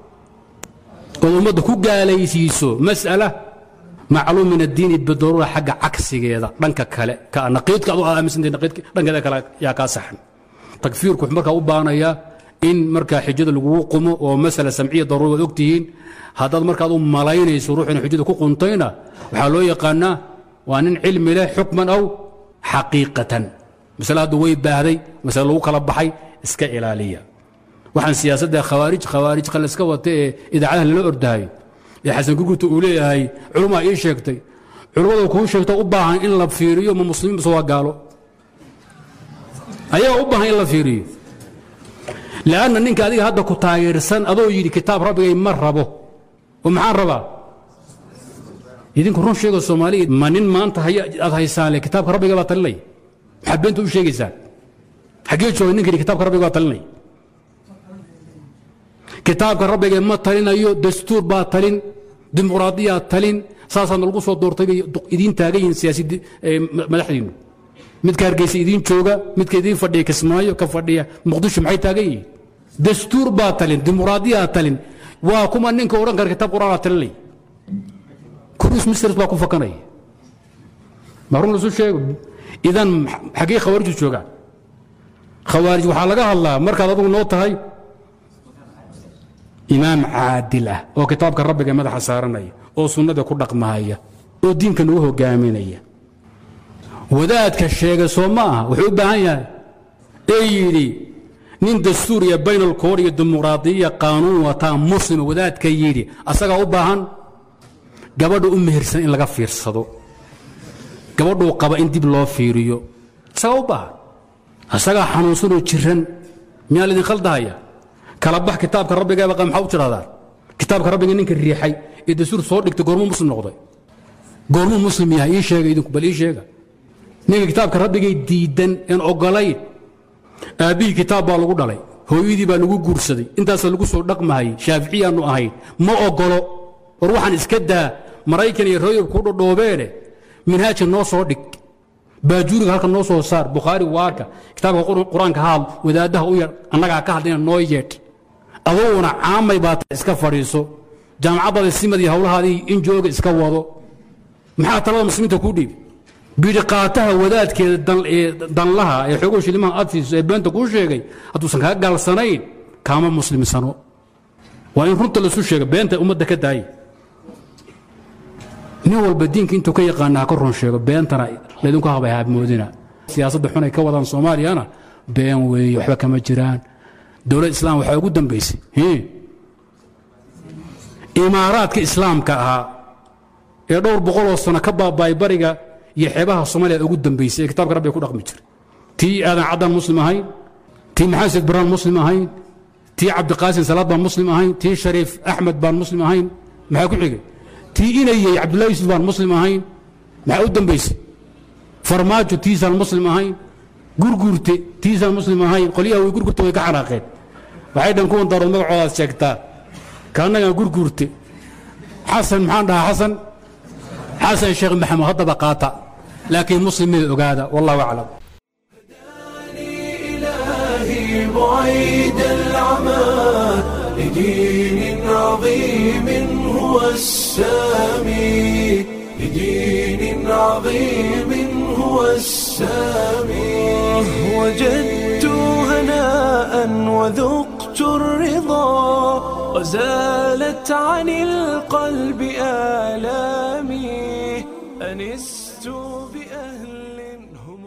ood ummadda ku gaalaysiiso mas'ala macluum min addiini bidaruura xagga cagsigeeda dhanka kale naqiidka adu aaminsantay naqiidka dhankeeda kale yaa kaa saxan takfiirku wuxuu markaa u baanayaa in markaa xijada lagugu qumo oo masala samciya daruura waad ogtihiin haddaad markaad u malaynayso ruux ina xujada ku quntayna waxaa loo yaqaanaa waa nin cilmi leh xukman aw xaqiiqatan masale hadda way baahday masale lagu kala baxay iska ilaaliya waxaan siyaasadda khawaarij khawaarij qalliska wata ee idaacadaha lala ordahayo ee xasan gurgurta uu leeyahay culumaa ii sheegtay culummada kuu sheegto u baahan in la fiiriyo ma muslimiin base waa gaalo ayaga u baahan in la fiiriyo lanna ninka adiga hadda ku taageersan adoo yidhi kitaab rabbigay ma rabo oo maxaan rabaa idinku run sheega soomaaliya ma nin maanta aad haysaan le kitaabka rabbiga baa talinay maxaad beenta u sheegaysaan xaggee jooga ninka yidhi kitaabka rabbiga baa talinay kitaabka rabbiga ma talinayo dastuur baa talin dimuqraadiyaa talin saasaana lagu soo doortay bay idiin taagan yihiin siyaasi madaxdiinnu midka hargeysa idiin jooga midka idiin fadhiya kismaayo ka fadhiya muqdisho maxay taagan yihiin dastuur baa talin dimuqraadiyaa talin waa kuma ninka odhan kara kitaab qur'aanaa talinay kurus misters baa ku fakanaya ma run lasu sheego idan xaggee khawaarijtu joogaan khawaarij waxaa laga hadlaa markaad adugu noo tahay imaam caadil ah oo kitaabka rabbiga madaxa saaranaya oo sunnada ku dhaqmahaya oo diinka nagu hogaaminaya wadaadka sheega soo ma aha wuxuu u baahan yahay ee yidhi nin dastuuriya baynalkoor iyo dimuqraadiya qaanuun wataa muslima wadaadka yidhi asagaa u baahan gabadha u mehersan in laga fiirsado gabadhuu qaba in dib loo fiiriyo isagaa u baahan asagaa xanuunsanoo jiran miyaa laydin khaldahaya kala bax kitaabka rabbigaaba maxaa u tidhahdaan kitaabka rabbiga ninka riixay ee dastuur soo dhigtay goormuu muslim noqday goormuu muslim yahay ii sheega idinku bal ii sheega ninka kitaabka rabbigay diidan een ogolayn aabbihii kitaab baa lagu dhalay hooyadii baa lagu guursaday intaasaa lagu soo dhaqmahayay shaaficiyaannu ahayn ma ogolo war waxaan iska daa maraykan iyo royab ku dhodhoobeene minhaaja noo soo dhig baajuuriga halka noo soo saar bukhaari waarka kitaabka qur-aanka haal wadaaddaha u yar annagaa ka hadlayna noo yeedh aduguna caamay baata iska fadhiiso jaamacaddaada simadii hawlahaadii in jooga iska wado maxaa talada muslimiinta kuu dhiibi bidhiqaataha wadaadkeeda danlaha ee xoogo shilimaha adfiis ee beenta kuu sheegay hadduusan kaa gaalsanayn kaama muslimsano waa in runta lasu sheega beenta ummadda ka daaya nin walba diinka intuu ka yaqaana ha ka run sheego beentana laydinku habay haabmoodina siyaasadda xunay ka wadaan soomaaliyana been weeye waxba kama jiraan dowlad islaam waxaa ugu dambaysay imaaraadka islaamka ahaa ee dhowr boqoloo sano ka baaba'ay bariga iyo xeebaha soomaaliya ugu dambaysay ee kitabka rabbiga ku dhaqmi jiray tii aadan caddaan muslim ahayn tii maxamed said baraan muslim ahayn tii cabdiqaasin salaad baan muslim ahayn tii shariif axmed baan muslim ahayn maxaa ku xigay tii inayey cabdullahi yusuf baan muslim ahayn maxaa u dambaysay farmaajo tiisaan muslim ahayn gurguurte tiisaan muslim ahayn qolyaha way gurgurte way ka xanaaqeen waxay dhan kuwan daarood magacoodaad sheegtaa kaannagaan gurguurte xasan maxaan dhahaa xasan xasan sheekh maxamed haddaba qaata laakiin muslimada ogaada wallahu aclam إلهي بعيد العمى لدين عظيم هو السامي لدين عظيم هو السامي وجدت هناء وذقت الرضا وزالت عن القلب آلامي أنست بأهل هم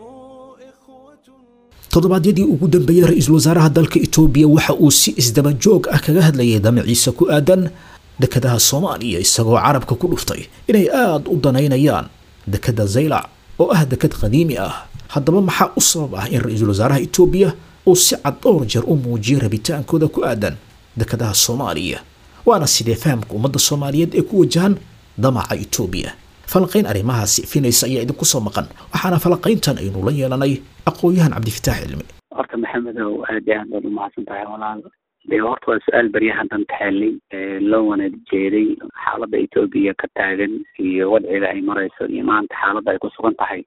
إخوة toddobaadyadii ugu dambeeyey ra-iisul wasaaraha dalka itoobiya waxa uu si isdaba joog ah kaga hadlayay damaciisa ku aadan dekadaha soomaaliya isagoo carabka ku dhuftay inay aada u danaynayaan dekada zaylac oo ah dekad qadiimi ah haddaba maxaa u sabab ah in ra-iisul wasaaraha itoobiya uu si cad dhowr jeer u muujiyay rabitaankooda ku aadan dekadaha soomaaliya waana sidee fahamka ummadda soomaaliyeed ee ku wajahan damaca itoobiya falanqayn arrimahaasi ifinaysa ayaa idinku soo maqan waxaana falanqayntan aynu la yeelanay aqoon-yahan cabdifitaax cilmi horta maxamedow aad iyo aad baad umahadsan tahay walaal dee horta waa su-aal beryahan dan taxeelay loo wanaad jeeday xaaladda etoobiya ka taagan iyo wadciga ay marayso iyo maanta xaaladda ay ku sugan tahay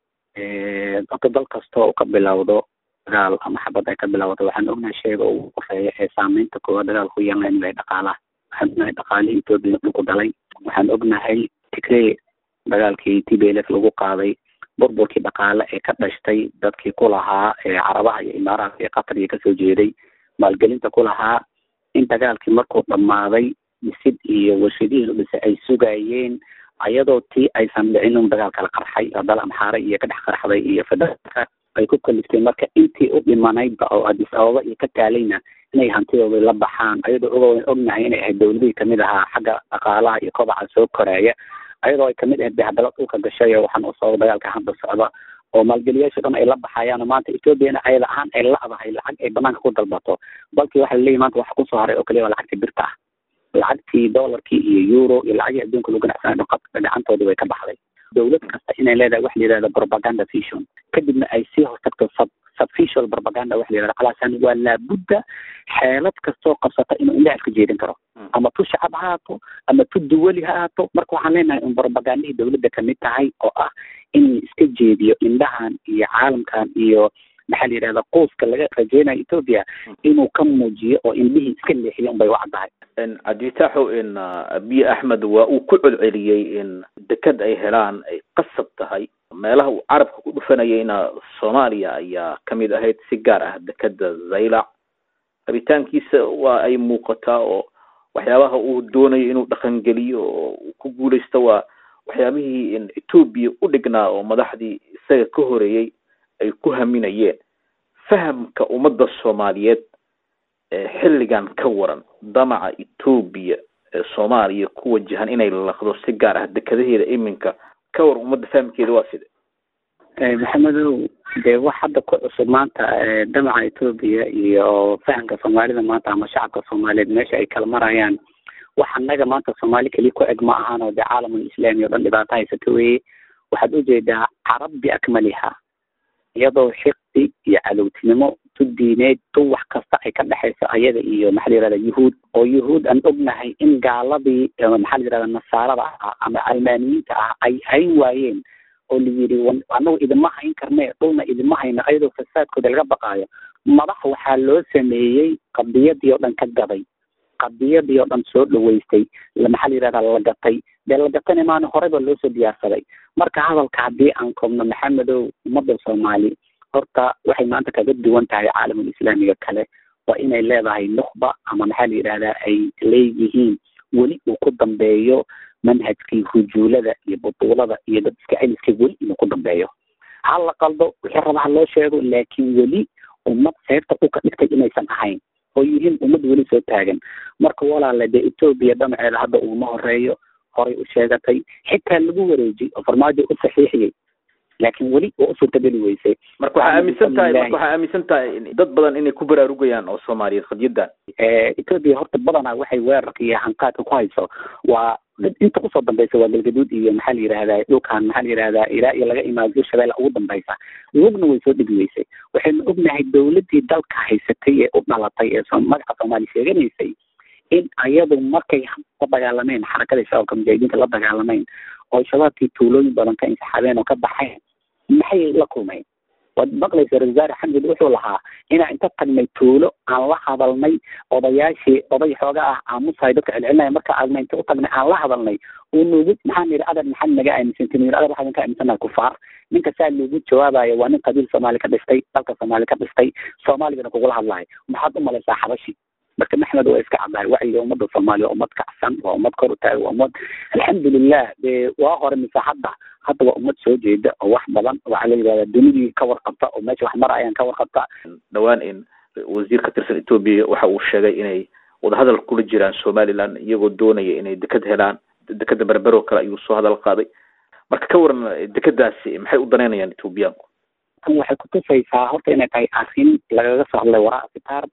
horta dal kasta oo ka bilowdo dagaal ama xabad ay ka bilowdo waxaan ognahay sheega ugu horeeya ee saameynta koowaad dagaalku yeelan inuu yahay dhaqaalaha waxaan ognahay dhaqaalihii etoobiya dhulku dalay waxaan ognahay tigree dagaalkii t b l f lagu qaaday burburkii dhaqaale ee ka dhashtay dadkii ku lahaa ee carabaha iyo imaaraadka iyo qatar iyo kasoo jeeday maalgelinta ku lahaa in dagaalkii markuu dhammaaday dhisid iyo warshadihii la dhisay ay sugayeen ayadoo tii aysan dhicin un dagaal kala qarxay oo dal amxaare iyo ka dhex qarxday iyo federaalka ay ku kaliftay marka intii u dhimanaydba oo adis ababa iyo ka taalayna inay hantidooda la baxaan ayadoo ogo ognahay inay ahayd dowladihii kamid ahaa xagga dhaqaalaha iyo kobaca soo koraaya ayadoo ay kamid ahayd bahadalo dhulka gashay oo waxaan usababa dagaalka hadda socda oo maalgeliyaasha dhan ay la baxayaan oo maanta ethoobiana ayada ahaan ay la-dahay lacag ay banaanka ku dalbato balkii waxa laleeyahy maanta waxa kusoo haray oo kaliya waa lacagtii birta ah lacagtii dollarkii iyo euro iyo lacagii adduunka lagu ganacsanayo gacantoodii way ka baxday dowlad kasta inay leedahay wax la yidhahda propaganda vision kadibna ay sii hortagto sub subficial propaganda wax la yidhahda calaasan waa laabudda xeelad kastoo qabsata inuu indhaha iska jeedin karo ama tu shacab ha haato ama tu duwali ha haato marka waxaan leenahay un propagandihii dowladda kamid tahay oo ah in iska jeediyo indhahan iyo caalamkan iyo maxaa la yidhahda quuska laga rajeynayo ethoopia inuu ka muujiyo oo indhihii iska leexiyo unbay u caddahay cabdifitaaxow in abiy axmed waa uu ku celceliyey in deked ay helaan ay qasab tahay meelaha uu carabka ku dhufanayayna soomaaliya ayaa kamid ahayd si gaar ah dekeda zaylac rabitaankiisa waa ay muuqataa oo waxyaabaha uu doonayo inuu dhaqangeliyo oo uu ku guuleysto waa waxyaabihii in etoobiya u dhignaa oo madaxdii isaga ka horeeyey ay ku haminayeen fahamka ummadda soomaaliyeed ee xilligan ka waran damaca etoobiya ee soomaaliya ku wajahan inay laqdo si gaar ah dekadaheeda iminka ka war ummadda fahamkeeda waa side maxamedow dee wax hadda ku cusub maanta damaca etoobiya iyo fahamka soomaalida maanta ama shacabka soomaaliyeed meesha ay kala marayaan wax annaga maanta soomaali keliya ku eg ma ahan oo dee caalamul islaami o dhan dhibaato haysata weye waxaad ujeedaa carab biakmaliha iyadoo xiqdi iyo cadowtinimo tu diineed tu wax kasta ay ka dhexayso ayada iyo maxaa la yihahda yuhuud oo yuhuud aan ognahay in gaaladii maxaa la yihahda nasaarada ah ama almaaniyiinta ah ay hayn waayeen oo la yidhi anagu idima hayn karne dhulna idima hayno ayadoo fasaadkooda laga baqaayo madax waxaa loo sameeyey qadiyadii oo dhan ka gaday qadiyadii oo dhan soo dhaweystay maxaa la yihahda la gatay dee la gatana maana horeyba loo soo diyaarsaday marka hadalka haddii aan koobno maxamedow ummadda soomaali horta waxay maanta kaga duwan tahay caalamul islaamiga kale waa inay leedahay nukhba ama maxaa la yidhahdaa ay leeyihiin weli uu ku dambeeyo manhajkii hujuulada iyo butuulada iyo dad iska celiska weli inuu ku dambeeyo ha la qaldo wixii raba ha loo sheego laakiin weli ummad seerta u ka dhigtay inaysan ahayn oo yihiin ummad weli soo taagan marka walaale dee etoobiya dhamaceeda hadda uguma horeeyo horay u sheegatay xitaa lagu wareejiyey oo farmaajo u saxiixiyey laakiin weli waa u suurtageli weysay marka waxaa aaminsan tahay marka waxaa aaminsan tahay dad badan inay ku baraarugayaan oo soomaaliyeed qadyadan etoobiya horta badanaa waxay weerarka iyo hanqaadka ku hayso waa inta kusoo dambeysa waa galgaduud iyo maxaa la yidhahdaa dhulkan maxaa la yidhahdaa ilaa iyo laga imaado shabeelle ugu dambeysa lugna way soo dhigi weysay waxaynu ognahay dowladdii dalka haysatay ee u dhalatay ee magaca soomaaliya sheeganaysay in ayadu markay la dagaalameen xarakada shabaabka mujaahidiinta la dagaalameen oo shabaabkii tuulooyin badan ka insaxaabeen oo ka baxeen maxay la kulmeen waad maqlaysa ra-isul wasaare xamid wuxuu lahaa inaan inta tagnay tuulo aan la hadalnay odayaashii oday xooga ah aamusahay dadka celcelinaya marka aadna inta u tagnay aan la hadalnay uu nugu maxaan yidhi adar maxaad naga aaminsantin yidhi adar waxaan ka aaminsanaha kufaar ninka saa loogu jawaabayo waa nin qabiil soomaali ka dhistay dalka soomaali ka dhistay soomaaligana kugula hadlayo maxaad u malaysaa xabashi marka maxmed waa iska caddahay wacyiga ummadda soomaaliya waa ummad kacsan waa ummad kor u taagay waa ummad alxamdulilah dee waa hore mise hadda hadda waa ummad soo jeeda oo wax badan waxaa la yidhahdaa dunidii ka warqabta oo meesha wax marayaan ka warqabta dhowaan in wasiir ka tirsan etoobiya waxa uu sheegay inay wadahadal kula jiraan somaliland iyagoo doonaya inay deked helaan dekeda berbero kale ayuu soo hadal qaaday marka ka waran dekadaasi maxay u danaynayaan etoobiyaanku tan waxay kutusaysaa horta inay tahay arrin lagaga soo hadlay waraa sitaar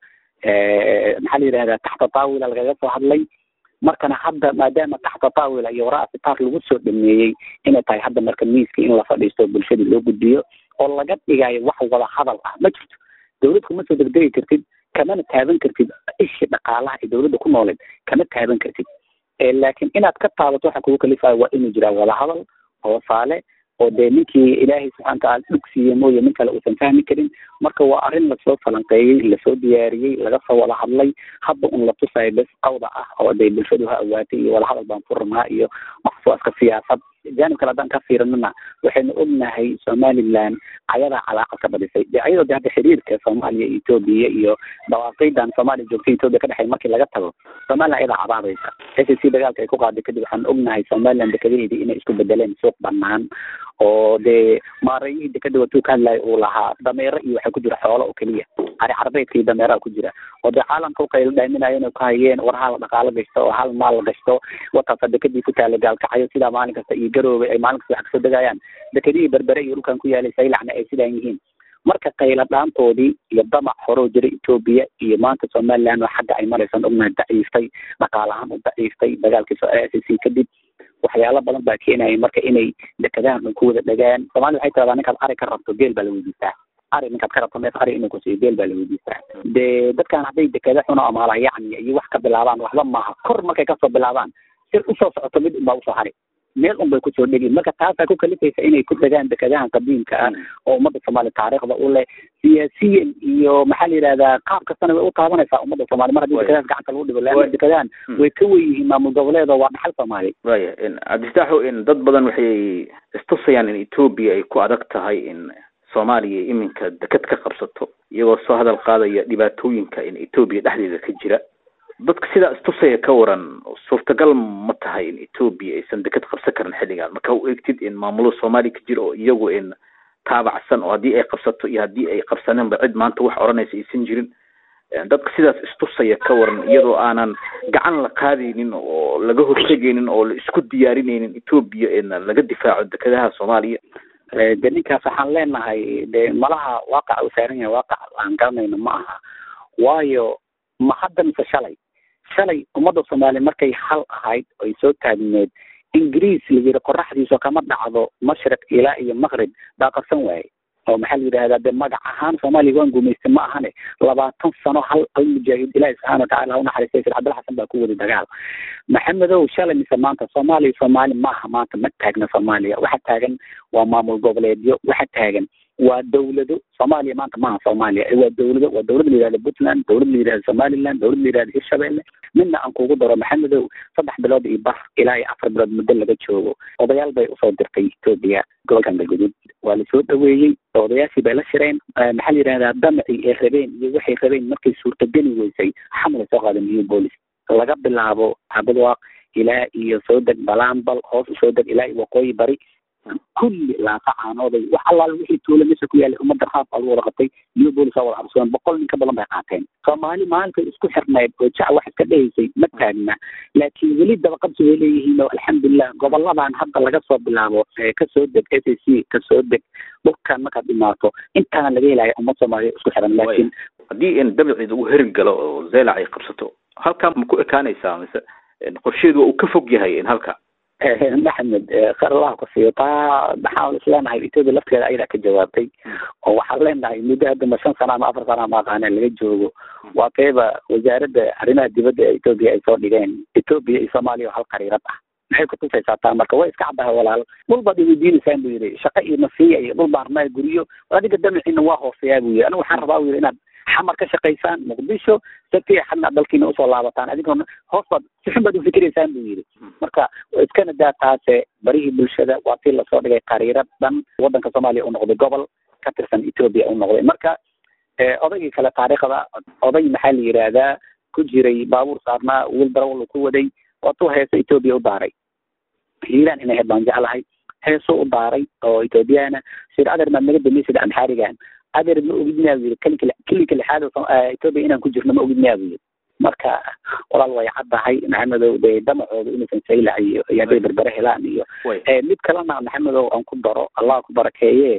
maxaa la yidhahdaa taxta taawila lagaga soo hadlay markana hadda maadaama taxta taawila iyo waraa sitaar lagu soo dhameeyey inay tahay hadda marka miiska in la fadhiisto bulshada loo gudbiyo oo laga dhigayo wax wada hadal ah ma jirto dawlad kuma soo degdegi kartid kamana taaban kartid ishi dhaqaalaha ee dawladda ku nooleed kama taaban kartid laakiin inaad ka taabato waxa kugu kalifayo waa inuu jiraa wada hadal hoosaale oo dee ninkii ilaahay subxana wataala dhug siiye mooye nin kale uusan fahmi karin marka waa arrin lasoo falanqeeyey lasoo diyaariyey laga soo wada hadlay hadda un la tusayo bes qawda ah oo dee bulshadu ha awaatay iyo wada hadal baan furnaa iyo waxsoo iska siyaasad jaanib kale haddaan ka fiirinana waxaynu ognahay somaliland ayadaa calaaqa ka badisay de ayadoo de hadda xiriirka soomaaliya iyo etoobiya iyo dhawaaqeydan soomaaliya joogta etoobiya ka dhexey markii laga tago somaliland ayadaa cabaadaysa s c dagaalka ay ku qaaday kadib waxaan ognahay somaliland dekadaheedii inay isku bedeleen suuq banaan oo dee maarayihii dekada watuu ka hadlayo uu lahaa dameero iyo waxaa ku jira xoolo oo keliya ari carbeedka iyo dameeraha ku jira oo dee caalamka ukayla dhaaminayo inay ku hayeen war hal dhaqaalo gashto oo hal maal gashto wataasa dekadii ku taala gaalkacayo sidaa maalin kasta iyo garoobe ay maalin kasta wax kasoo degayaan dekadihii berbere iyo dhulkan ku yaalay saylacna ay sidaan yihiin marka qayla dhaantoodii iyo damac horoo jira etoobiya iyo maanta somaliland oo xagga ay maraysan ognahay daciiftay dhaqaalahaan u daciiftay dagaalkii soo s c kadib waxyaalo badan baa keenaya marka inay dekadahan dhan ku wada dhagaan soomaalida waxay tiradaa ninkaad ari ka rabto geel baa la weydiistaa ari ninkaad ka rabto neef ari inuu kusiiyo geel baa la weydiistaa dee dadkan hadday dekada xuno amaala yacni iyo wax ka bilaabaan waxba maaha kor markay kasoo bilaabaan si usoo socoto mid unbaa usoo hari meel un bay kusoo dhegin marka taasaa ku kalifaysa inay ku degaan dekadahan qadiimka ah oo ummadda soomaaliya taariikhda u leh siyaasiyan iyo maxaa la yidhahdaa qaab kastana way u taabanaysaa ummadda soomaaliya mar haddii dekadahaas gacanta lagu dhigo leanna dekadahan way ka wen yihiin maamul goboleed oo waa dhaxal soomaaliya waya cabdifitaaxo in dad badan waxay istusayaan in etoobiya ay ku adag tahay in soomaaliya iminka deked ka qabsato iyagoo soo hadal qaadaya dhibaatooyinka in etoobiya dhexdeeda ka jira dadka sidaa istusaya ka waran suurtagal ma tahay in etoobiya aysan deked qabsan karin xilligan marka u eegtid in maamulo soomaaliya ka jira oo iyagu in taabacsan oo haddii ay qabsato iyo haddii ay qabsaneenba cid maanta wax odhanaysa aysan jirin dadka sidaas istusaya ka waran iyadoo aanan gacan la qaadaynin oo laga hortegaynin oo la isku diyaarinaynin etoobiya in laga difaaco dekadaha soomaaliya de ninkaas waxaan leenahay de malaha waaqaca uu saaran yahay waaqac aan garanayno ma aha waayo ma hadda mise shalay shalay ummadda soomaaliya markay hal ahayd oy soo taagneed ingiriis la yidhi qoraxdiisu kama dhacdo mashriq ilaa iyo maqrib baa qabsan waaye oo maxaa la yidhahdaa de magac ahaan soomaaliya waan gumaystay ma ahane labaatan sano hal hal mujaahid ilaahi subxaana watacala ha u naxariistay sir cabdilla xasan baa ku wadi dagaal maxamedow shalay mise maanta soomaaliya soomaali maaha maanta ma taagna soomaaliya waxa taagan waa maamul goboleedyo waxa taagan waa dawlado soomaaliya maanta maaha soomaaliya waa dawlado waa dawlad la yidhahda puntland dawlad la yidhahda somaliland dawlad la yidhahda hirshabelle midna aan kugu daro maxamedow saddex bilood iyo bar ilaa iyo afar bilood muddo laga joogo odayaal bay usoo dirtay etoobiya gobolkan galguduud waa lasoo dhaweeyey odayaashii bay la shireen maxaa la yidhahdaa damacii ay rabeen iyo waxay rabeen markay suurtageli weysay xamlay soo qaadeen new bolis laga bilaabo cabadwaaq ilaa iyo soo deg balaambal hoos usoo deg ilaa iyo waqooyi bari kulli laafa caanooday wax allaal wixii tuula meesha ku yaalay ummadda raaf baa lagu wada qabtay new bolis waa wada cabsoon boqol nin ka badan bay qaateen soomaali maalintay isku xirnayd oo jac wax iska dhehaysay ma taagna laakiin weli dabaqabsi way leeyihiin oo alxamdulilah goboladan hadda laga soo bilaabo kasoo deg s a c kasoo deg dhulkan markaad dhimaato intaana laga helaya ummad soomaaliya isku xiran laakiin haddii in dabciida uu herin galo oo zeelac ay qabsato halkaa ma ku ekaanaysaa mise qorsheedu waa uu ka fog yahay in halka maxamed khar allah ku siiyo taa maxaan isleenahay etoobiya lafteeda ayadaa ka jawaabtay oo waxaan leenahay muddo hadda ma shan sana ama afar sana ma aqaana laga joogo waa kayba wasaaradda arrimaha dibadda ee etoobiya ay soo dhigeen etoobiya iyo soomaaliya oo hal qariirad ah maxay kutusaysaa taa marka way iska caddahay walaal dhul baad iweydiinaysaan buu yidhi shaqo iyo nasiya iyo dhul baan rabnaa guryo adiga damaciina waa hooseeyaa buu yidhi aniga waxaan rabaa buu yidhi inaad xamar ka shaqaysaan muqdisho si fiican aad dalkiina usoo laabataan adigoona hoos baad si xun baad ufikiraysaan buu yidhi marka iskana daa taase barihii bulshada waa tii lasoo dhigay qariirad dhan waddanka soomaaliya u noqday gobol ka tirsan etoobiya u noqday marka odaygii kale taariikhda oday maxaa la yidhaahdaa ku jiray baabuur saarnaa wiil darawal ku waday waatuu heeso etoobiya u daaray hiiraan inay ahayd baan jeclahay heesuu u daaray oo etoobiyana sir adeer maad naga dambaysid amxaarigan adeer ma ogid miyaa bu yidhi kelinka kelinka lixaad etoobiya inaan ku jirno ma ogid miyaa bu yidhi marka walaal way caddahay maxamedow dee damacooda inaysan saylac iyo iyo hadday berbere helaan iyo mid kalena maxamedow aan ku daro allah ku barakeeye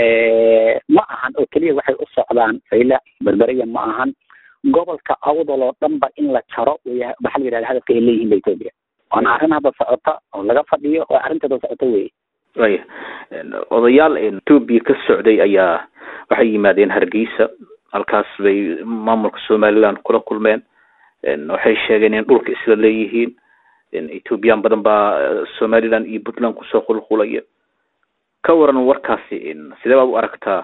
ma ahan oo keliya waxay u socdaan saylac berberiya ma ahan gobolka awdal oo dhanba in la jaro way maxaa la yidhahda hadafka ay leeyihiin ba etoobiya waana arrin hadda socota oo laga fadhiyo oo arrinteeda socota weye waya odayaal etoobiya ka socday ayaa waxay yimaadeen hargeysa halkaas bay maamulka somaliland kula kulmeen waxay sheegeen in dhulka isla leeyihiin ethoobiyan badan baa somaliland iyo puntland kusoo qulqulaya ka waran warkaasi sidee baad u aragtaa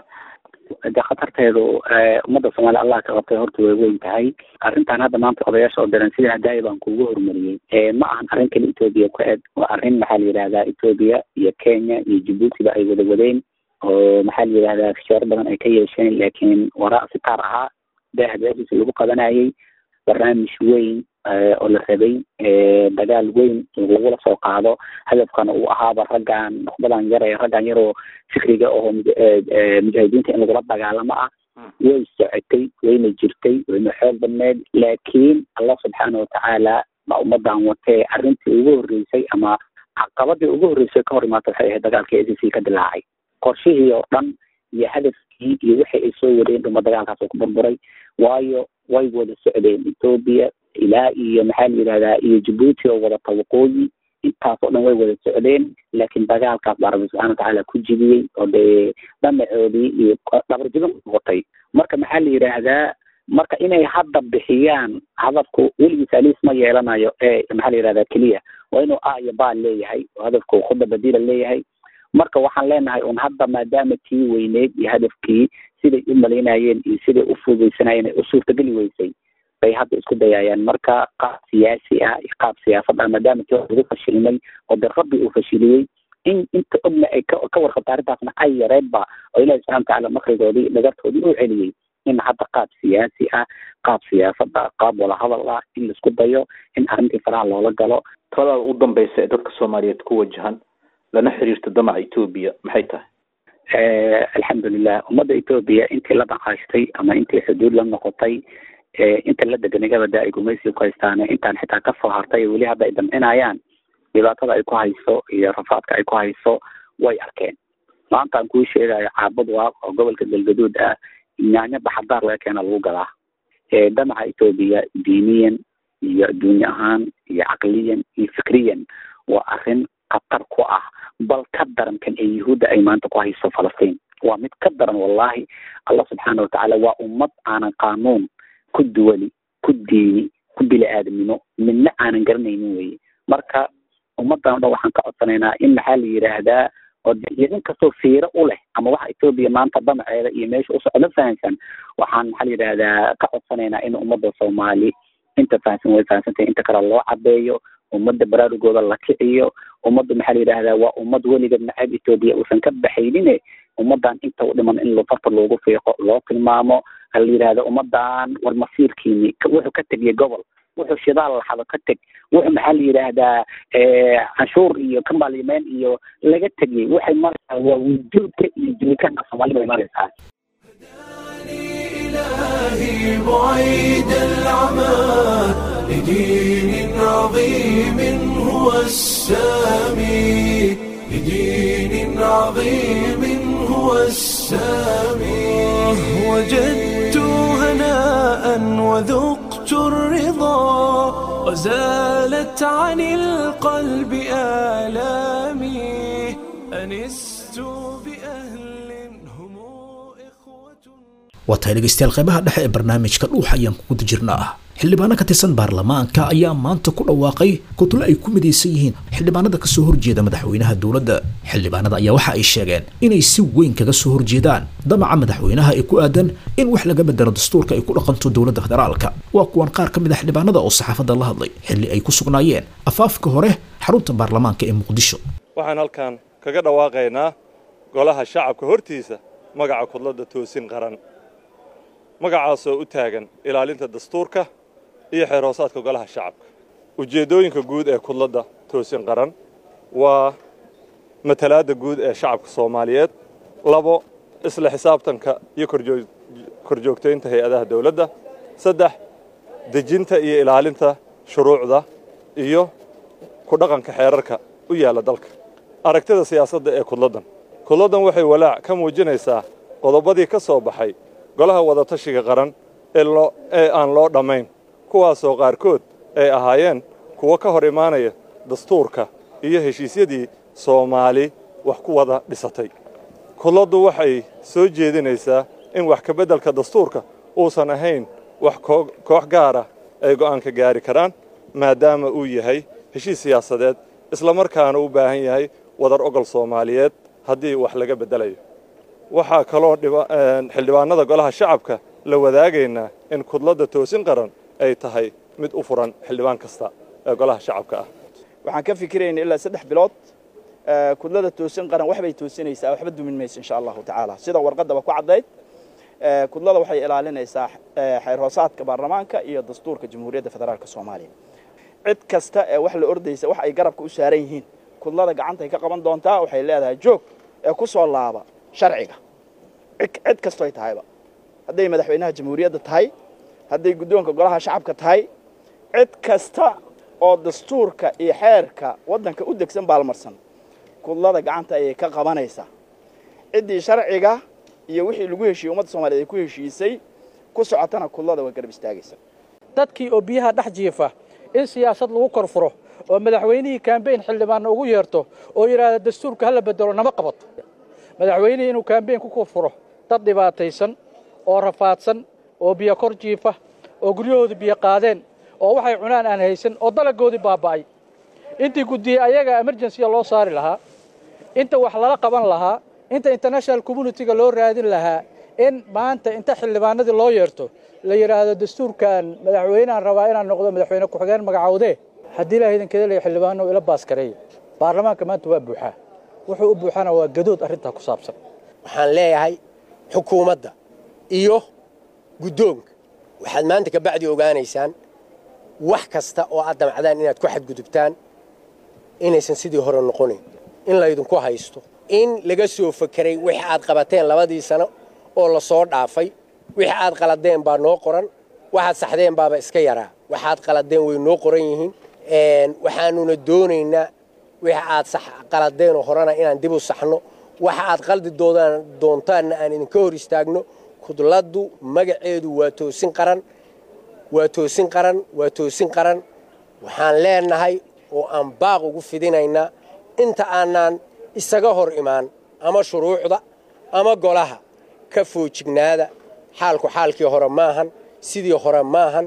de khatarteedu ummadda soomaaliya allah ka qabtay horta way weyn tahay arrintan hadda maanta odayaasha oo daran sida hadaaya baan kuugu horumariyey ma ahan arrin kale etoobiya ku eg waa arrin maxaa la yidhahdaa etoobiya iyo kenya iyo jabuutiba ay wada wadeen oo maxaa la yidhahdaa fishooro badan ay ka yeesheen laakiin waraa si taar ahaa daahadaasiisa lagu qabanayay barnaamij weyn oo la rabay dagaal weyn lagula soo qaado hadafkana uu ahaaba raggan nuqbadan yar ee raggan yaroo fikriga oo mujaahidiinta in lagula dagaalamo ah way socotay wayna jirtay wayna xoog badneed laakiin allah subxaana watacaala baa ummadan watee arrintii ugu horreysay ama caqabadii ugu horreysay ka hor imaata waxay ahayd dagaalkii a c c ka dilaacay qorshihii oo dhan iyo hadafkii iyo wixii ay soo wadeen dhuma dagaalkaas oo ku burburay waayo way wada socdeen etoobiya ilaa iyo maxaa la yidhahdaa iyo jabuuti oo wadata waqooyi intaas oo dhan way wada socdeen laakiin dagaalkaas baa rabbi subxana watacaala ku jibiyey oo dee dhamacoodii iyo dhabarjibin noqotay marka maxaa la yidhaahdaa marka inay hadda bixiyaan hadafku weligiis aliis ma yeelanayo ee maxaa la yidhahdaa keliya waa inuu a iyo ba leeyahay oo hadafku khuda badila leeyahay marka waxaan leenahay un hadda maadaama tii weyneed iyo hadafkii siday u malaynayeen iyo siday u fududaysanayeen ay u suurtageli weysay bay hadda isku dayayaan marka qaab siyaasi ah iyo qaab siyaasad ah maadaama tii lagu fashilmay oo de rabbi uu fashiliyey in inta ogna ay ka ka warqabta arrintaasna ay yareedba oo ilahi subxana watacaala makrigoodii dhagartoodii u celiyey in hadda qaab siyaasi ah qaab siyaasada qaab wadahadal ah in laisku dayo in arrintii faraha loola galo talada u dambeysa ee dadka soomaaliyeed ku wajahan lana xiriirta damaca etoobiya maxay tahay alxamdulilah ummadda etoobiya intii la dhaqaashtay ama intii xuduud la noqotay inta la deganigabada ay gumaysiga ku haystaan intaan xitaa kasoo hartay weli hadda ay damcinayaan dhibaatada ay ku hayso iyo rafaadka ay ku hayso way arkeen maanta aan kuu sheegayo caabud waaq oo gobolka galgaduud ah nyaanyo baxadaar laga keena lagu gadaa damaca etoobiya diiniyan iyo adduunye ahaan iyo caqliyan iyo fikriyan waa arrin khatar ku ah bal ka daran kan ee yuhuudda ay maanta ku hayso falastiin waa mid ka daran wallahi allah subxaana watacaala waa ummad aanan qaanuun ku duwali ku diini ku bili aadamnimo midna aanan garanaynin weye marka ummadan o dhan waxaan ka codsanaynaa in maxaa la yidhaahdaa oo idin kastoo fiiro u leh ama waxa etoobiya maanta damaceeda iyo meesha usocda fahamsan waxaan maxaa la yidhaahdaa ka codsanaynaa in ummadda soomaali inta fahamsan way fahamsantahay inta kale loo cadeeyo ummadda baraarugooda la kiciyo ummadda maxaa la yidhahdaa waa ummad weligeed nacab etoobiya uusan ka baxaynine ummadan inta u dhiman in farta loogu fiiqo loo tilmaamo hala yidhahda ummadan war masiirkiini wuxuu ka tegiyay gobol wuxuu shidaal laxado ka teg wuxuu maxaa la yidhaahdaa canshuur iyo kambaalimeyn iyo laga tegiyey waxay maraysaa waa wujuudka iyo jiritaanka soomaali bay maraysaa إلهي بعيد العمى لدين عظيم هو السامي لدين عظيم هو السامي وجدت هناء وذقت الرضا وزالت عن القلب آلامي أنست بأهل هم waa tahay dhegaystayaal qaybaha dhexe ee barnaamijka dhuuxa ayaan ku guda jirnaa xildhibaano ka tirsan baarlamaanka ayaa maanta ku dhawaaqay kutlo ay ku midaysan yihiin xildhibaanada ka soo horjeeda madaxweynaha dowladda xildhibaanada ayaa waxa ay sheegeen inay si weyn kaga soo horjeedaan damaca madaxweynaha ee ku aadan in wax laga bedelo dastuurka ay ku dhaqanto dowladda federaalka waa kuwan qaar ka mid a xildhibaanada oo saxaafadda la hadlay xilli ay ku sugnaayeen afaafka hore xarunta baarlamaanka ee muqdisho waxaan halkan kaga dhawaaqaynaa golaha shacabka hortiisa magaca kudladda toosin qaran magacaasoo u taagan ilaalinta dastuurka iyo xeer hoosaadka golaha shacabka ujeeddooyinka guud ee kudladda toosin qaran waa matalaadda guud ee shacabka soomaaliyeed labo isla xisaabtanka iyo korjoogtaynta hay-adaha dawladda saddex dejinta iyo ilaalinta shuruucda iyo ku dhaqanka xeerarka u yaalla dalka aragtida siyaasadda ee kudladdan kudladdan waxay walaac ka muujinaysaa qodobadii ka soo baxay golaha wadatashiga qaran ee aan loo dhammayn kuwaasoo qaarkood ay ahaayeen kuwo ka hor imaanaya dastuurka iyo heshiisyadii soomaali wax ku wada dhisatay kudladdu waxay soo jeedinaysaa in wax ka beddelka dastuurka uusan ahayn wax koox gaara ay go'aanka gaari karaan maadaama uu yahay heshiis siyaasadeed islamarkaana u baahan yahay wadar ogol soomaaliyeed haddii wax laga beddelayo waxaa kaloo xildhibaanada golaha shacabka la wadaagaynaa in kudladda toosin qaran ay tahay mid u furan xildhibaan kasta ee golaha shacabka ah waxaan ka fikirayna ilaa saddex bilood kudlada toosin qaran waxbay toosinaysaa waxba dumin mayso insha allahu tacaala sida warqaddaba ku caddayd kudlada waxay ilaalinaysaa xeer hoosaadka baarlamaanka iyo dastuurka jamhuuriyadda federaalk soomaaliya cid kasta ee wax la ordaysa wax ay garabka u saaran yihiin kudlada gacantay ka qaban doontaa waxay leedahay joog ee ku soo laaba sharciga cid kastoy tahayba hadday madaxweynaha jamhuuriyadda tahay hadday guddoonka golaha shacabka tahay cid kasta oo dastuurka iyo xeerka waddanka u degsan baalmarsan kudlada gacanta ayay ka qabanaysaa ciddii sharciga iyo wixii lagu heshiiyey ummadda soomaliyeed ay ku heshiisay ku socotana kudlada way garab istaagaysa dadkii oo biyaha dhex jiifa in siyaasad lagu kor furo oo madaxweynihii kambeyn xildhibaanna ugu yeerto oo yidhaahda dastuurka hala bedelo nama qabato madaxweynihii inuu kambeyn ku kor furo dad dhibaataysan oo rafaadsan oo biyo kor jiifa oo guryahooda biyo qaadeen oo waxay cunaan aan haysan oo dalagoodii baaba'ay intii guddiyey ayaga emergensiga loo saari lahaa inta wax lala qaban lahaa inta international communitiga loo raadin lahaa in maanta inta xildhibaanadii loo yeerto la yidhaahdo dastuurkan madaxweyneaan rabaa inaan noqdo madaxweyne ku-xigeen magacawdee haddii ilaah idinkeda leeya xildhibaano ila baaskareeya baarlamaanka maanta waa buuxaa wuxuu u buuxana waa gadood arrintaa ku saabsan waxaan leeyahay xukuumadda iyo guddoonka waxaad maanta ka bacdi ogaanaysaan wax kasta oo aad damacdaan inaad ku xadgudubtaan inaysan sidii hore noqonayn in laydinku haysto in laga soo fakeray wixii aad qabateen labadii sano oo la soo dhaafay wixii aad qaladeen baa noo qoran waxaad saxdeen baaba iska yaraa waxaad qaladeen way noo qoran yihiin waxaanuna doonaynaa wixii aad qaladeenoo horena inaan dib u saxno waxa aad qaldi doontaanna aan idinka hor istaagno kudladdu magaceedu waa toosin qaran waa toosin qaran waa toosin qaran waxaan leenahay oo aan baaq ugu fidinaynaa inta aanaan isaga hor imaan ama shuruucda ama golaha ka foojignaada xaalku xaalkii hore maahan sidii hore maahan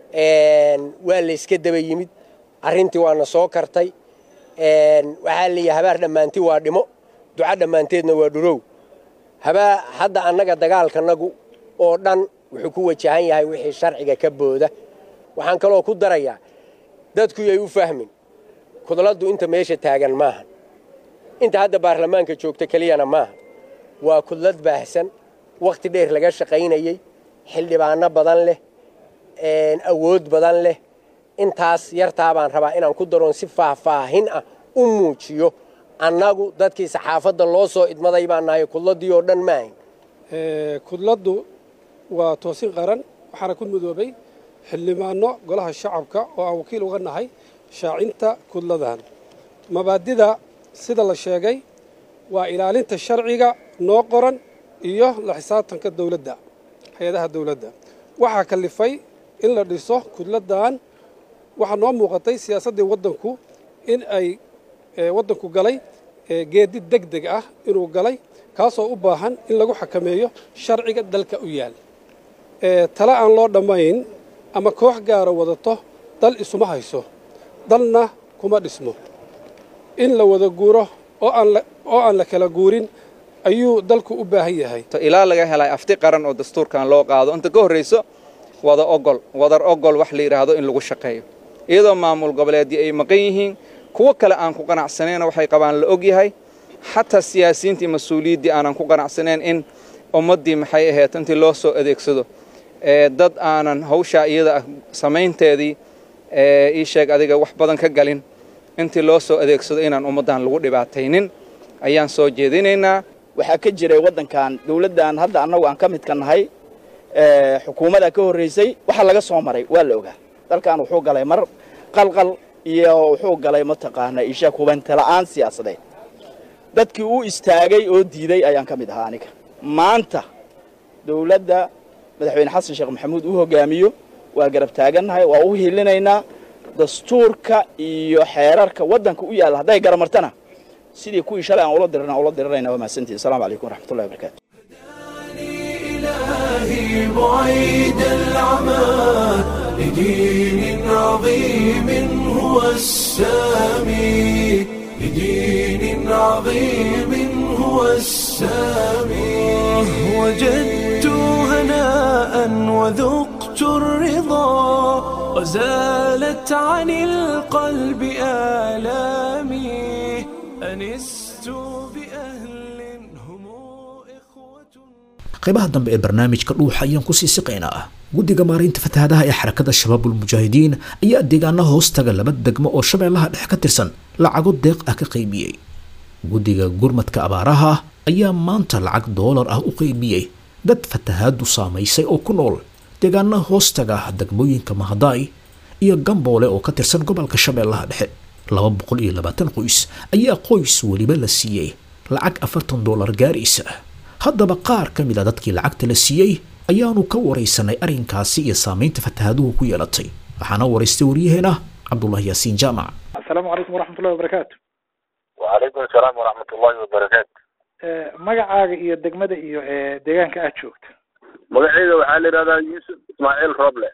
waa layska daba yimid arrintii waana soo kartay waxaa leeyahay habaar dhammaanti waa dhimo duca dhammaanteedna waa dhurow habaa hadda annaga dagaalkanagu oo dhan wuxuu ku wajahan yahay wixii sharciga ka booda waxaan kaloo ku darayaa dadku yay u fahmin kudladdu inta meesha taagan maahan inta hadda baarlamaanka joogta keliyana maaha waa kudlad baahsan wakhti dheer laga shaqaynayey xildhibaano badan leh awood badan leh intaas yartaa baan rabaa inaan ku daroon si faahfaahin ah u muujiyo annagu dadkii saxaafadda loo soo idmaday baan nahay kudladdii oo dhan maahayn kudladdu waa toosin qaran waxaana ku midoobay xildhibaano golaha shacabka oo aan wakiil uga nahay shaacinta kudladan mabaadida sida la sheegay waa ilaalinta sharciga noo qoran iyo la xisaabtanka dowladda hay-adaha dowladda waxaa kalifay in la dhiso kudladan waxaa noo muuqatay siyaasaddii waddanku in ay waddanku galay geedi deg deg ah inuu galay kaasoo u baahan in lagu xakameeyo sharciga dalka u yaal tale aan loo dhammayn ama koox gaara wadato dal isuma hayso dalna kuma dhismo in la wada guuro oo aan la oo aan la kala guurin ayuu dalku u baahan yahay ilaa laga helay afti qaran oo dastuurkan loo qaado inta ka horrayso wada ogol wadar ogol wax la yidhaahdo in lagu shaqeeyo iyadoo maamul goboleedii ay maqan yihiin kuwo kale aan ku qanacsanayna waxay qabaan la og yahay xataa siyaasiyiintii mas-uuliyaddii aanan ku qanacsanayn in ummaddii maxay ahayd intii loo soo adeegsado dad aanan hawshaa iyada ah samaynteedii ii sheeg adiga wax badan ka galin intii loo soo adeegsado inaan ummaddan lagu dhibaataynin ayaan soo jeedinaynaa waxaa ka jiray waddankan dawladdan hadda annagu aan ka midka nahay xukuumadda ka horraysay waxa laga soo maray waa la ogaa dalkan wuxuu galay mar qalqal iyo wuxuu galay mataqaana ishaag hubanta la'aan siyaasadeed dadkii u istaagay oo diiday ayaan ka mid ahaa aniga maanta dawladda madaxweyne xasan sheekh maxamuud uu hogaamiyo waa garab taagannahay waa u hilinaynaa dastuurka iyo xeerarka waddanka u yaalla hadday garamartana sidii kuwii shalay aan ula dirana ula diranayna waa mahadsantihin assalamu calaykum waraxmatullahi wabarakatu إلهي بعيد العمى لدين عظيم هو السامي لدين عظيم هو السامي وجدت هناء وذقت الرضا وزالت عن القلب آلامي أنست بأهل هم qaybaha dambe ee barnaamijka dhuuxa ayaan kusii siqaynaa guddiga maaraynta fatahaadaha ee xarakada shabaabul mujaahidiin ayaa deegaanaha hoostaga laba degmo oo shabeellaha dhex ka tirsan lacago deeq ah ka qaybiyey guddiga gurmadka abaaraha ayaa maanta lacag doolar ah u qaybiyey dad fatahaadu saamaysay oo ku nool deegaanaha hoostaga degmooyinka mahadaay iyo gamboole oo ka tirsan gobolka shabeellaha dhexe laba boqol iyo labaatan qoys ayaa qoys weliba la siiyey lacag afartan doolar gaaraysa haddaba qaar ka mid a dadkii lacagta la siiyey ayaanu ka waraysanay arrinkaasi iyo saamaynta fatahaaduhu ku yeelatay waxaana waraystay waryaheena cabdulahi yaasiin jaamac asalaamu calaykum waraxmatullahi wabarakaatu وعليكم السلام ورحمة الله وبركاته magacaaga iyo degmada iyo deegaanka aad joogto magacayda waxaa la yidhahdaa yuusuf ismaaciil roble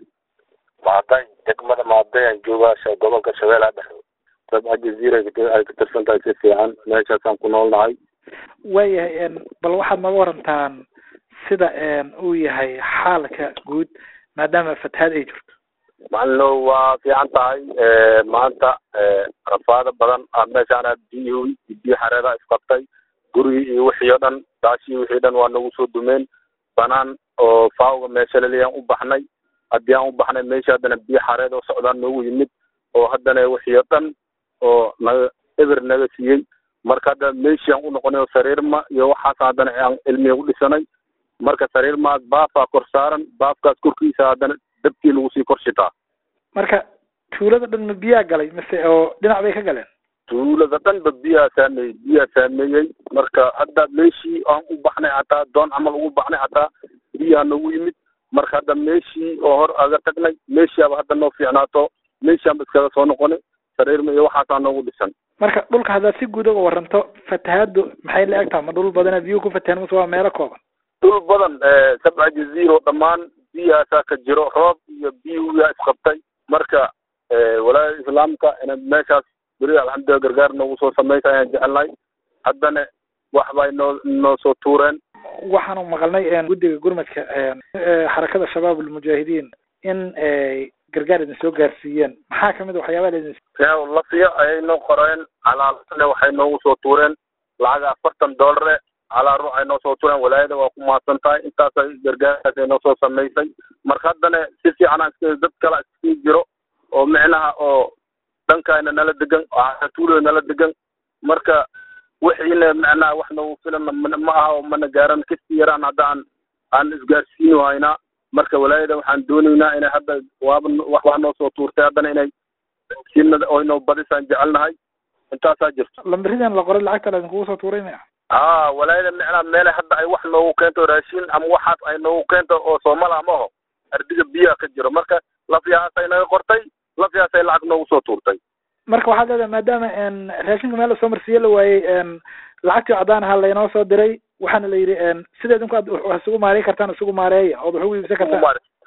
maaday degmada maaday aan joogaa sha- gobolka shabeellaha dhexe dabca jaziira ay ka tirsan tahay si fiican meeshaasaan ku noolnahay waayahay bal waxaad nooga warantaan sida uu yahay xaalka guud maadaama fatahaad ay jirto macalino waa fiican tahay maanta rafaado badan ah meeshaana biyo biyo xareeda isqabtay gurigii iyo wixii oo dhan daashii wixii dhan waa nagu soo dumeen banaan oo faawga meesha laleeyaan u baxnay haddii aan u baxnay meesha haddana biyo xareed oo socdaan noogu yimid oo haddana wixii oo dhan oo naga eber naga siiyey marka hadda meeshii aan u noqonay oo sariirma iyo waxaas haddana aan cilmiga u dhisanay marka sariirmaas baafaa kor saaran baafkaas korkiisa haddana dabkii lagu sii kor shitaa marka tuulada dhan ma biyaa galay mise oo dhinac bay ka galeen tuulada dhanba biyaa saameeyey biyaa saameeyey marka hadda meeshii aan u baxnay hataa doon camal ugu baxnay hataa biyaa nagu yimid marka hadda meeshii oo hor aga tagnay meeshiaba hadda noo fiicnaato meeshianba iskaga soo noqonay sariirma iyo waxaasaa noogu dhisan marka dhulka haddaad si guud uga waranto fatahaadu maxay la eg tahay ma dhul badana biyuhu ku fatahan mase waa meelo kooban dhul badan sabca jaziiro dhammaan biyahaasaa ka jiro roob iyo biyuyaa isqabtay marka walaayada islaamka ina meeshaas beri alxamdulilah gargaar noogu soo samaysa ayaan jecelnahay haddana wax bay noo noo soo tuureen waxaanu maqalnay guddiga gurmadka xarakada shabaab almujaahidiin in gargaar idin soo gaarsiiyeen maxaa kamid a waxyaabaha laidin lafiya ayay noo qoreen calaalane waxay noogu soo tuureen lacag afartan doolare calaa ruux ay noo soo tuureen walaayada waa ku mahadsan tahay intaasay gargaarkaas ay noo soo samaysay marka haddana si fiican aan iska dad kale iskii jiro oo micnaha oo dhankayna nala degan oo tuulada nala degan marka wixiina macnaha wax noogu filan ma aha oo mana gaaran kasi yaraan hadda aan aan isgaarsiini haynaa marka walaayada waxaan doonaynaa inay hadda waaba waxbaa noo soo tuurtay haddana inay sina oo inoo badisaan jecelnahay intaasaa jirto lambiridan la qoray lacagta laidinkugu soo tuuray maya aa walaayada micnaha meele hadda ay wax noogu keento raashin ama waxaas ay noogu keento oo soomala amaho ardiga biyaha ka jiro marka lafyahaasay naga qortay lafyahaasay lacag noogu soo tuurtay marka waxaad leedahay maadaama raashinka meel lasoo marsiiye la waayey lacagtii cadaan ahaa laynoo soo diray waxaana la yidhi sida idinku aad wax isugu maareyn kartaan isugu maareeya ood wax ugu iibsan kartaan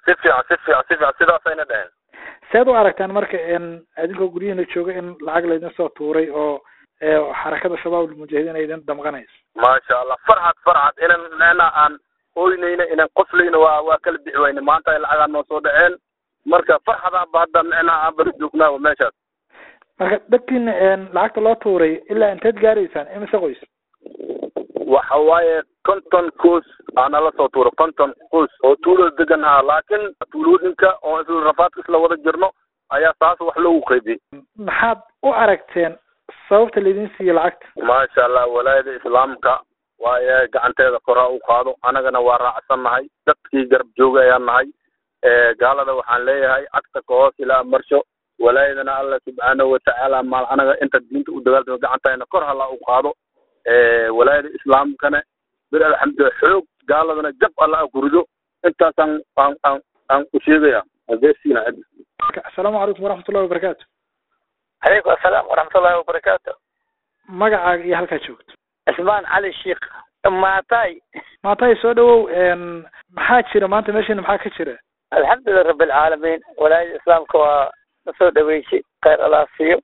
si fiican si fiican si fiican sidaasayna dheheen seed u aragtaan marka in idinkoo guryihiina jooga in lacag laydin soo tuuray oo xarakada shabaab almujaahidiin ay idin damqanayso maasha allah farxad farxad inan ina aan oynayna inan qoslayna waa waa kala bixi wayne maanta ay lacagaa noo soo dhaceen marka farxadaanba hadda micnaha aan bari joognaa meeshaas marka dadkiina lacagta loo tuuray ilaa inteed gaaraysaan imise qoys waxa waaye konton qoys aana la soo tuuro konton qoys oo tuulada degan haa laakiin tuulooyinka oo isla rafaadka isla wada jirno ayaa saas wax loogu qaybiyey maxaad u aragteen sababta laydin siiye lacagta maasha allah walaayada islaamka waaye gacanteeda koraa u qaado anagana waa raacsannahay dadkii garab jooga ayaan nahay gaalada waxaan leeyahay cagta ka hoos ilaa marsho walaayadana alla subxaanahu watacaala maal anaga inta diinta u dagaaltamo gacantayna kor hala u qaado walaayada islaamkana bir alxamdulilah xoog gaaladana jab alla a kurido intaasaan aan aan aan u sheegaya adeersiina cid asalaamu calaykum waraxmatullahi wabarakaatu calaykum asalaam waraxmatullahi wabarakaatu magacaaga iyo halkaa joogto cismaan cali sheikh maatay maatay soo dhawow maxaa jira maanta meeshiina maxaa ka jira alxamdulilah rabbi alcaalamiin walaayada islaamka waa na soo dhaweysay khayr allah siiyo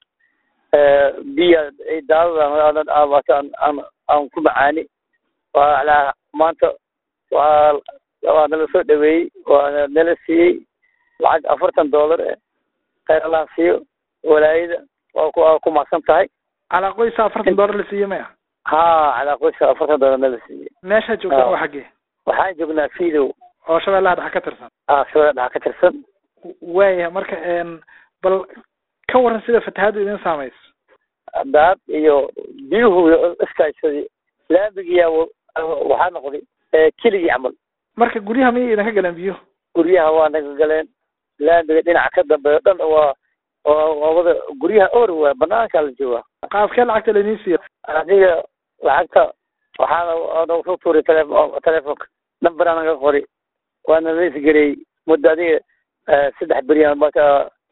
biya daadada aan aan ku macaani waa alaa maanta waa waa nala soo dhaweeyey waa nala siiyey lacag afartan dollar eh khayr allah siiyo walaayada waa ku waa ku macsan tahay calaa qoysa afartan dollar la siiye maya ha calaa qoysa afartan dollar nala siiyey meeshaad joogtaan waa xaggee waxaan joognaa fiidow oo shabeellaha dhexa ka tirsan ah shabeellaha dhexa ka tirsan waaya marka bal ka waran sida fatahaaddu idin saamayso daad iyo biyuhu iskaashaday laamigiyaa waxaa noqday keligii camal marka guryaha miyay idinka galeen biyuhu guryaha waa naga galeen laamiga dhinaca ka dambeeyo dhan waa waa wada guryaha or waa banaankaa la joogaa qaabkee lacagta laydin siiya adiga lacagta waxaana nagu soo tuuray tele telefonka namberaa naga qori waana laisgareeyey muddo adiga saddex beriyan marka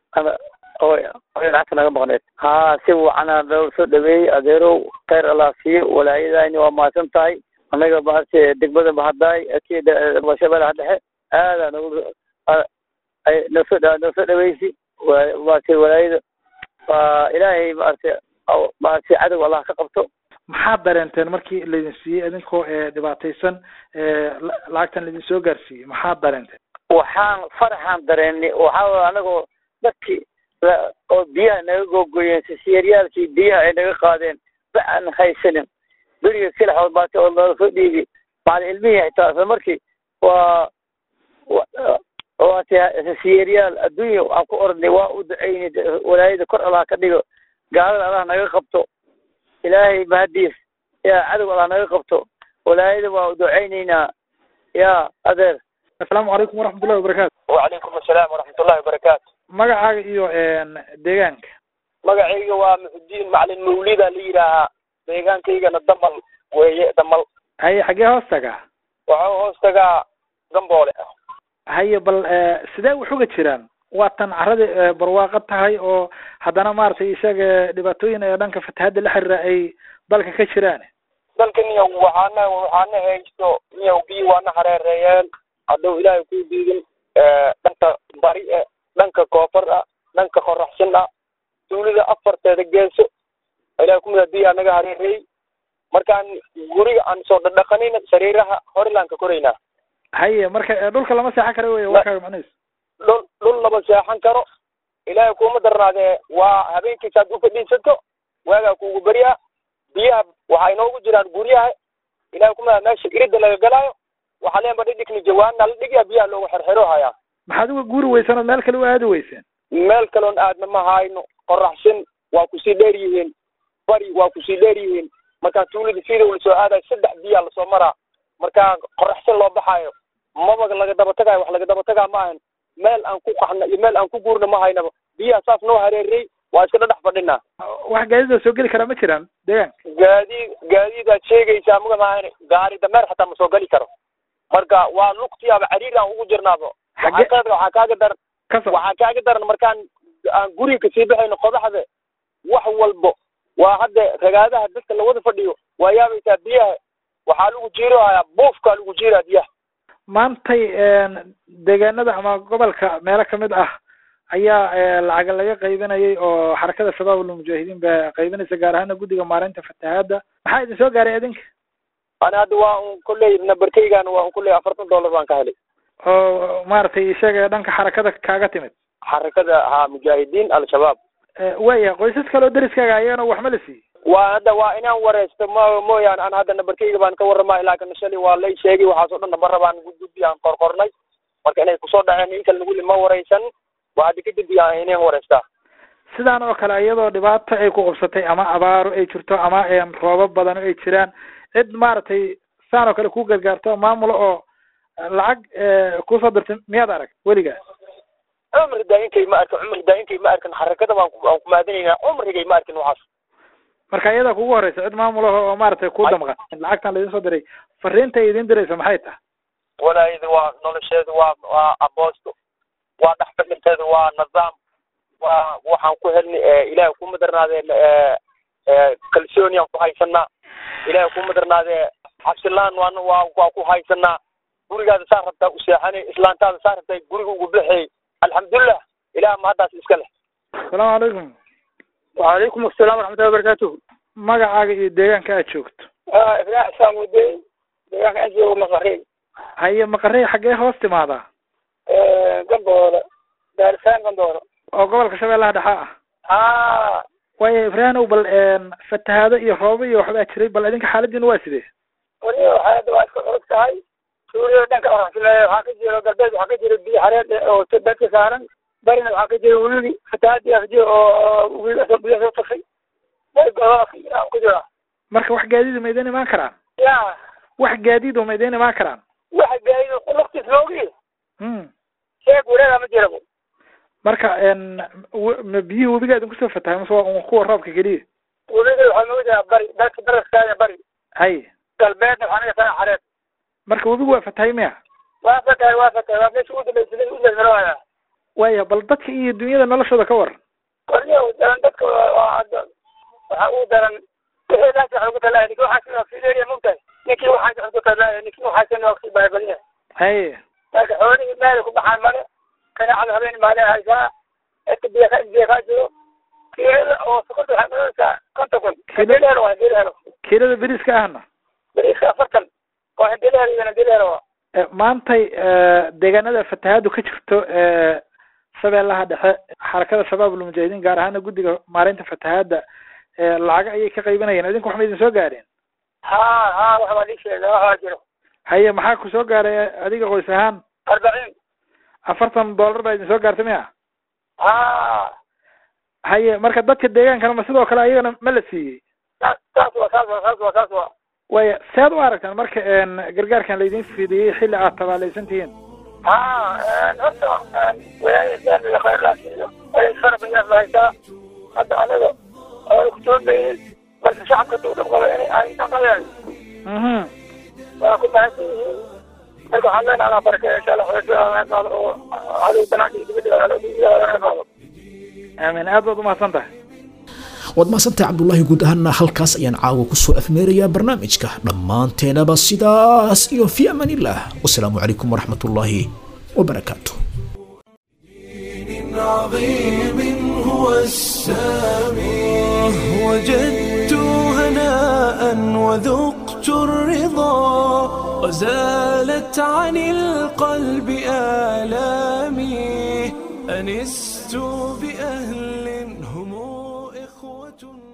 oy lacagta naga maqneed ha si wacanaa loo soo dhaweeyey adeerow khayr allah siiyo walaayadayni waa mahadsan tahay anaga maaragtay degmada mahadaay shabeellaha dhexe aadaa nagu nosoo noo soo dhaweysi maaragtay walaayada waa ilaahay maaragtay maaragtay cadow allah ka qabto maxaad dareenteen markii laydin siiyey idinkoo dhibaataysan lacagtan laydin soo gaarsiiyey maxaad dareenteen waxaan faraxaan dareennay waxaa anagoo dadkii oo biyaha naga googoyeen sisiyaaryaalkii biyaha ay naga qaadeen ba aan haysanin beriga silaxood baata oo loola soo dhiibi macalin ilmihii xitaa isla markii waa waata sisiyaryaal adduunya aan ku oranay waa u ducaynay walaayada kor allah ka dhigo gaalada allah naga qabto ilaahay mahadiis yaa cadow allah naga qabto walaayada waa u ducaynaynaa yaa adeer asalaamu calaykum waraxmatullahi wabarakaatu wacalaykum asalaam waraxmatullahi wabarakaatu magacaaga iyo deegaanka magacayga waa muxudiin macalin mawlida la yidhaahaa deegaankaygana damal weeye damal haye xaggee hoos tagaa waxau hoos tagaa gamboole haye bal sidee wax uga jiraan waa tan caradi barwaaqo tahay oo haddana maaragtay isaga dhibaatooyin ee dhanka fatahaadda la xiriira ay dalka ka jiraan dalka niyow waxaana waxaana haysto niyow biyo waana hareereeyeen hadduu ilaahay ku diidin dhanka bari e dhanka koonfur ah dhanka qoraxsan ah tuulida afarteeda geeso ilahay kumida biyaa naga hareereeyey markaan guriga aan soo dhadhaqanayna sariiraha horilaan ka koraynaa haye marka dhulka lama seexan karo wey warkaaga macnihiis dhul dhul lama seexan karo ilaahay kuma darnaadee waa habeenkiisaad u fadhiisato waagaa kuugu beryaa biyaha waxay noogu jiraan guryaha ilahay kumida meesha irida laga galaayo waxaa leenba dhidhigni jawaana la dhigyaa biyaha loogu xerxero hayaa maxaad uga guuri weyseen ood meel kale u aadi weyseen meel kaloon aadna ma hayno qoraxsan waa kusii dheer yihiin bari waa kusii dheer yihiin markaa tuulada sida la soo aadayo saddex biyaa lasoo maraa markaa qoraxsan loo baxaayo maba laga daba tagayo wax laga daba tagaa ma ahan meel aan ku qaxna iyo meel aan ku guurna ma haynaba biyaha saas noo hareerey waa iska dhadhex fadhinaa wax gaadiida soo geli karaa ma jiraan deegaanka gaadiid gaadiidaad sheegaysaa muga maahan gaari dameer xataa ma soo geli karo marka waa lugtiyaaba cariir aan ugu jirnaaba waxaa waxaa kaaga daran waxaa kaaga daran markaan aan guriga kasii baxayno qodaxda wax walbo waa hadda ragaadaha dadka lawada fadhiyo waa yaabaysaa biyaha waxaa lagu jiirohayaa buufkaa lagu jiiraa biyaha maantay deegaanada ama gobolka meelo kamid ah ayaa lacaga laga qaybinayay oo xarakada shabaab ulmujaahidiin baa qaybinaysa gaar ahaana guddiga maareynta fatahaadda maxaa idin soo gaaray idinka ana hadda waa un kulley nambarkeygan waa un kulley afartan dollar baan ka helay oo maaragtay isaga dhanka xarakada kaaga timid xarakada ha mujaahidiin al-shabaab waya qoysas kale oo deriskaaga ayagana waxma la siiyey waa hadda waa inaan wareysto ma mooyaane an hadda nambarkeyga baan ka warramaa laakin shalay waa lay sheegay waxaas oo dhan nambara baan gudgudbi aan qorqornay marka inay kusoo dhaceen in kale naguli ma wareysan waa hadda kadib yaa inaan wareystaa sidaan oo kale iyadoo dhibaato ay ku qabsatay ama abaaro ay jirto ama roobab badan ay jiraan cid maaragtay saan oo kale ku gargaarto maamula oo lacag kusoo dirtay miyaad arag weligaa cumri daayinkay ma arkin cumri daayinkay ma arkin xarakada baan ku aan kumaadinaynaa cumrigay ma arkin waxaas marka iyadaa kugu horeysa cid maamulaha oo maaragtay ku damqan lacagtan laidin soo diray fariinta ay idin diraysa maxay tahay walaayada waa nolosheedu waa waa aboosto waa dhexfadhinteedu waa nidaam waa waxaan ku helnay ilaahay ku madarnaadeen kalsooni aan ku haysanaa ilaahay ku madarnaadee cabsilaan waan waa waa ku haysanaa gurigaada saa rabtaa u seexanay islaantaada saa rabtaa guriga ugu bixiyay alxamdulilah ilaah ma haddaas iska leh asalaamu calaykum wacalaykum asalaam waraxmatullahi wabarakaatuhu magacaaga iyo deegaanka aad joogto ibrahim saamuudey deegaanka aan joogo maqarey haye maqarey xaggee hoos timaadaa gamboole daarisaan gamboole oo gobolka shabeellaha dhexe ah ha waayo ibraahimow bal fatahaado iyo roobo iyo waxbaa jiray bal idinka xaaladiina waa sidee weliba waxaada waa iska culus tahay suuriya dhanka oraxsimeeya waxaa ka jiro galbeed waxaa ka jiro biyo xareed oo dadka saaran barina waxaa ka jiro wili fatahaadii ka jiro oo wili biyo soo tafay ku jira marka wax gaadiid ma idin imaan karaan ya wax gaadiid ma idin imaan karaan waxa gaadiid lugtiis loogi hmm sheeg wareega ma jira marka ma biyihii webiga idin kusoo fatahay mase waa kuwa roobka keliya webiga waxaa nooga jira bari dalka daraskaaya bari hay galbeedna waxaa naga saa xareed marka webigu waa fatahay miya waa fatahay waa fatahay waa meesha ugu dambaysa u dalmarooya waya bal dadka iyo dunyada noloshooda ka waran warniya daran dadka waa waxaa ugu daran wixii ilaasi waxa ugu talaaya ninki waxaa fileeriya mogtahay ninkii waxaa wax ugu talaaya ninkii waxaa sana waa baabaliya haye marka xoolihii meel ku baxaan male kanaacada habeen maale haysaa inta biyo ka biyo kaa jiro kiilada oo sokorta waxaa noqonaysaa konton kun hindilero waa hindilero kiilada beriska ahna beriska afartan waa hindilero iyo hindilero maantay deegaanada fatahaadu ka jirto shabeellaha dhexe xarakada shabaab ulmujaahidiin gaar ahaana guddiga maareynta fatahaadda lacaga ayay ka qaybinayeen idinku wax ma idin soo gaareen ha ha wax baa lii sheega wax baa jiro haye maxaa ku soo gaaray adiga qoys ahaan arbaciin afartan dollar baa idin soo gaartay miya ha haye marka dadka deegaankana ma sidoo kale ayagana ma la siiyey saas waa saas waa saas waa saas waa waya sead u aragtaan marka gargaarkan laydin fidiyey xilli aad tabaalaysan tihiin ha horta walaayada khayrlaasiyo farabayaas lahaysaa hadda anaga oo kutoobayin marka shacabka duu dhab qaba inay ay dhaqayaan waa ku mahadsan yihiin marka waxaan leenahay allah baraka insha allah xoolaha oo cadow banaanka iyo dibadda aamin aad baad umahadsan tahay waad mahadsantahay cabdulaahi guud ahaana halkaas ayaan caawa kusoo afmeerayaa barnaamijka dhammaanteenaba sidaas iyo fi amaan illah wasalaamu calaykum waraxmat ullaahi wabarakaatu عظيم هو السامي وجدت هناء وذقت الرضا وزالت عن القلب آلامي أنست بأهل هم إخوة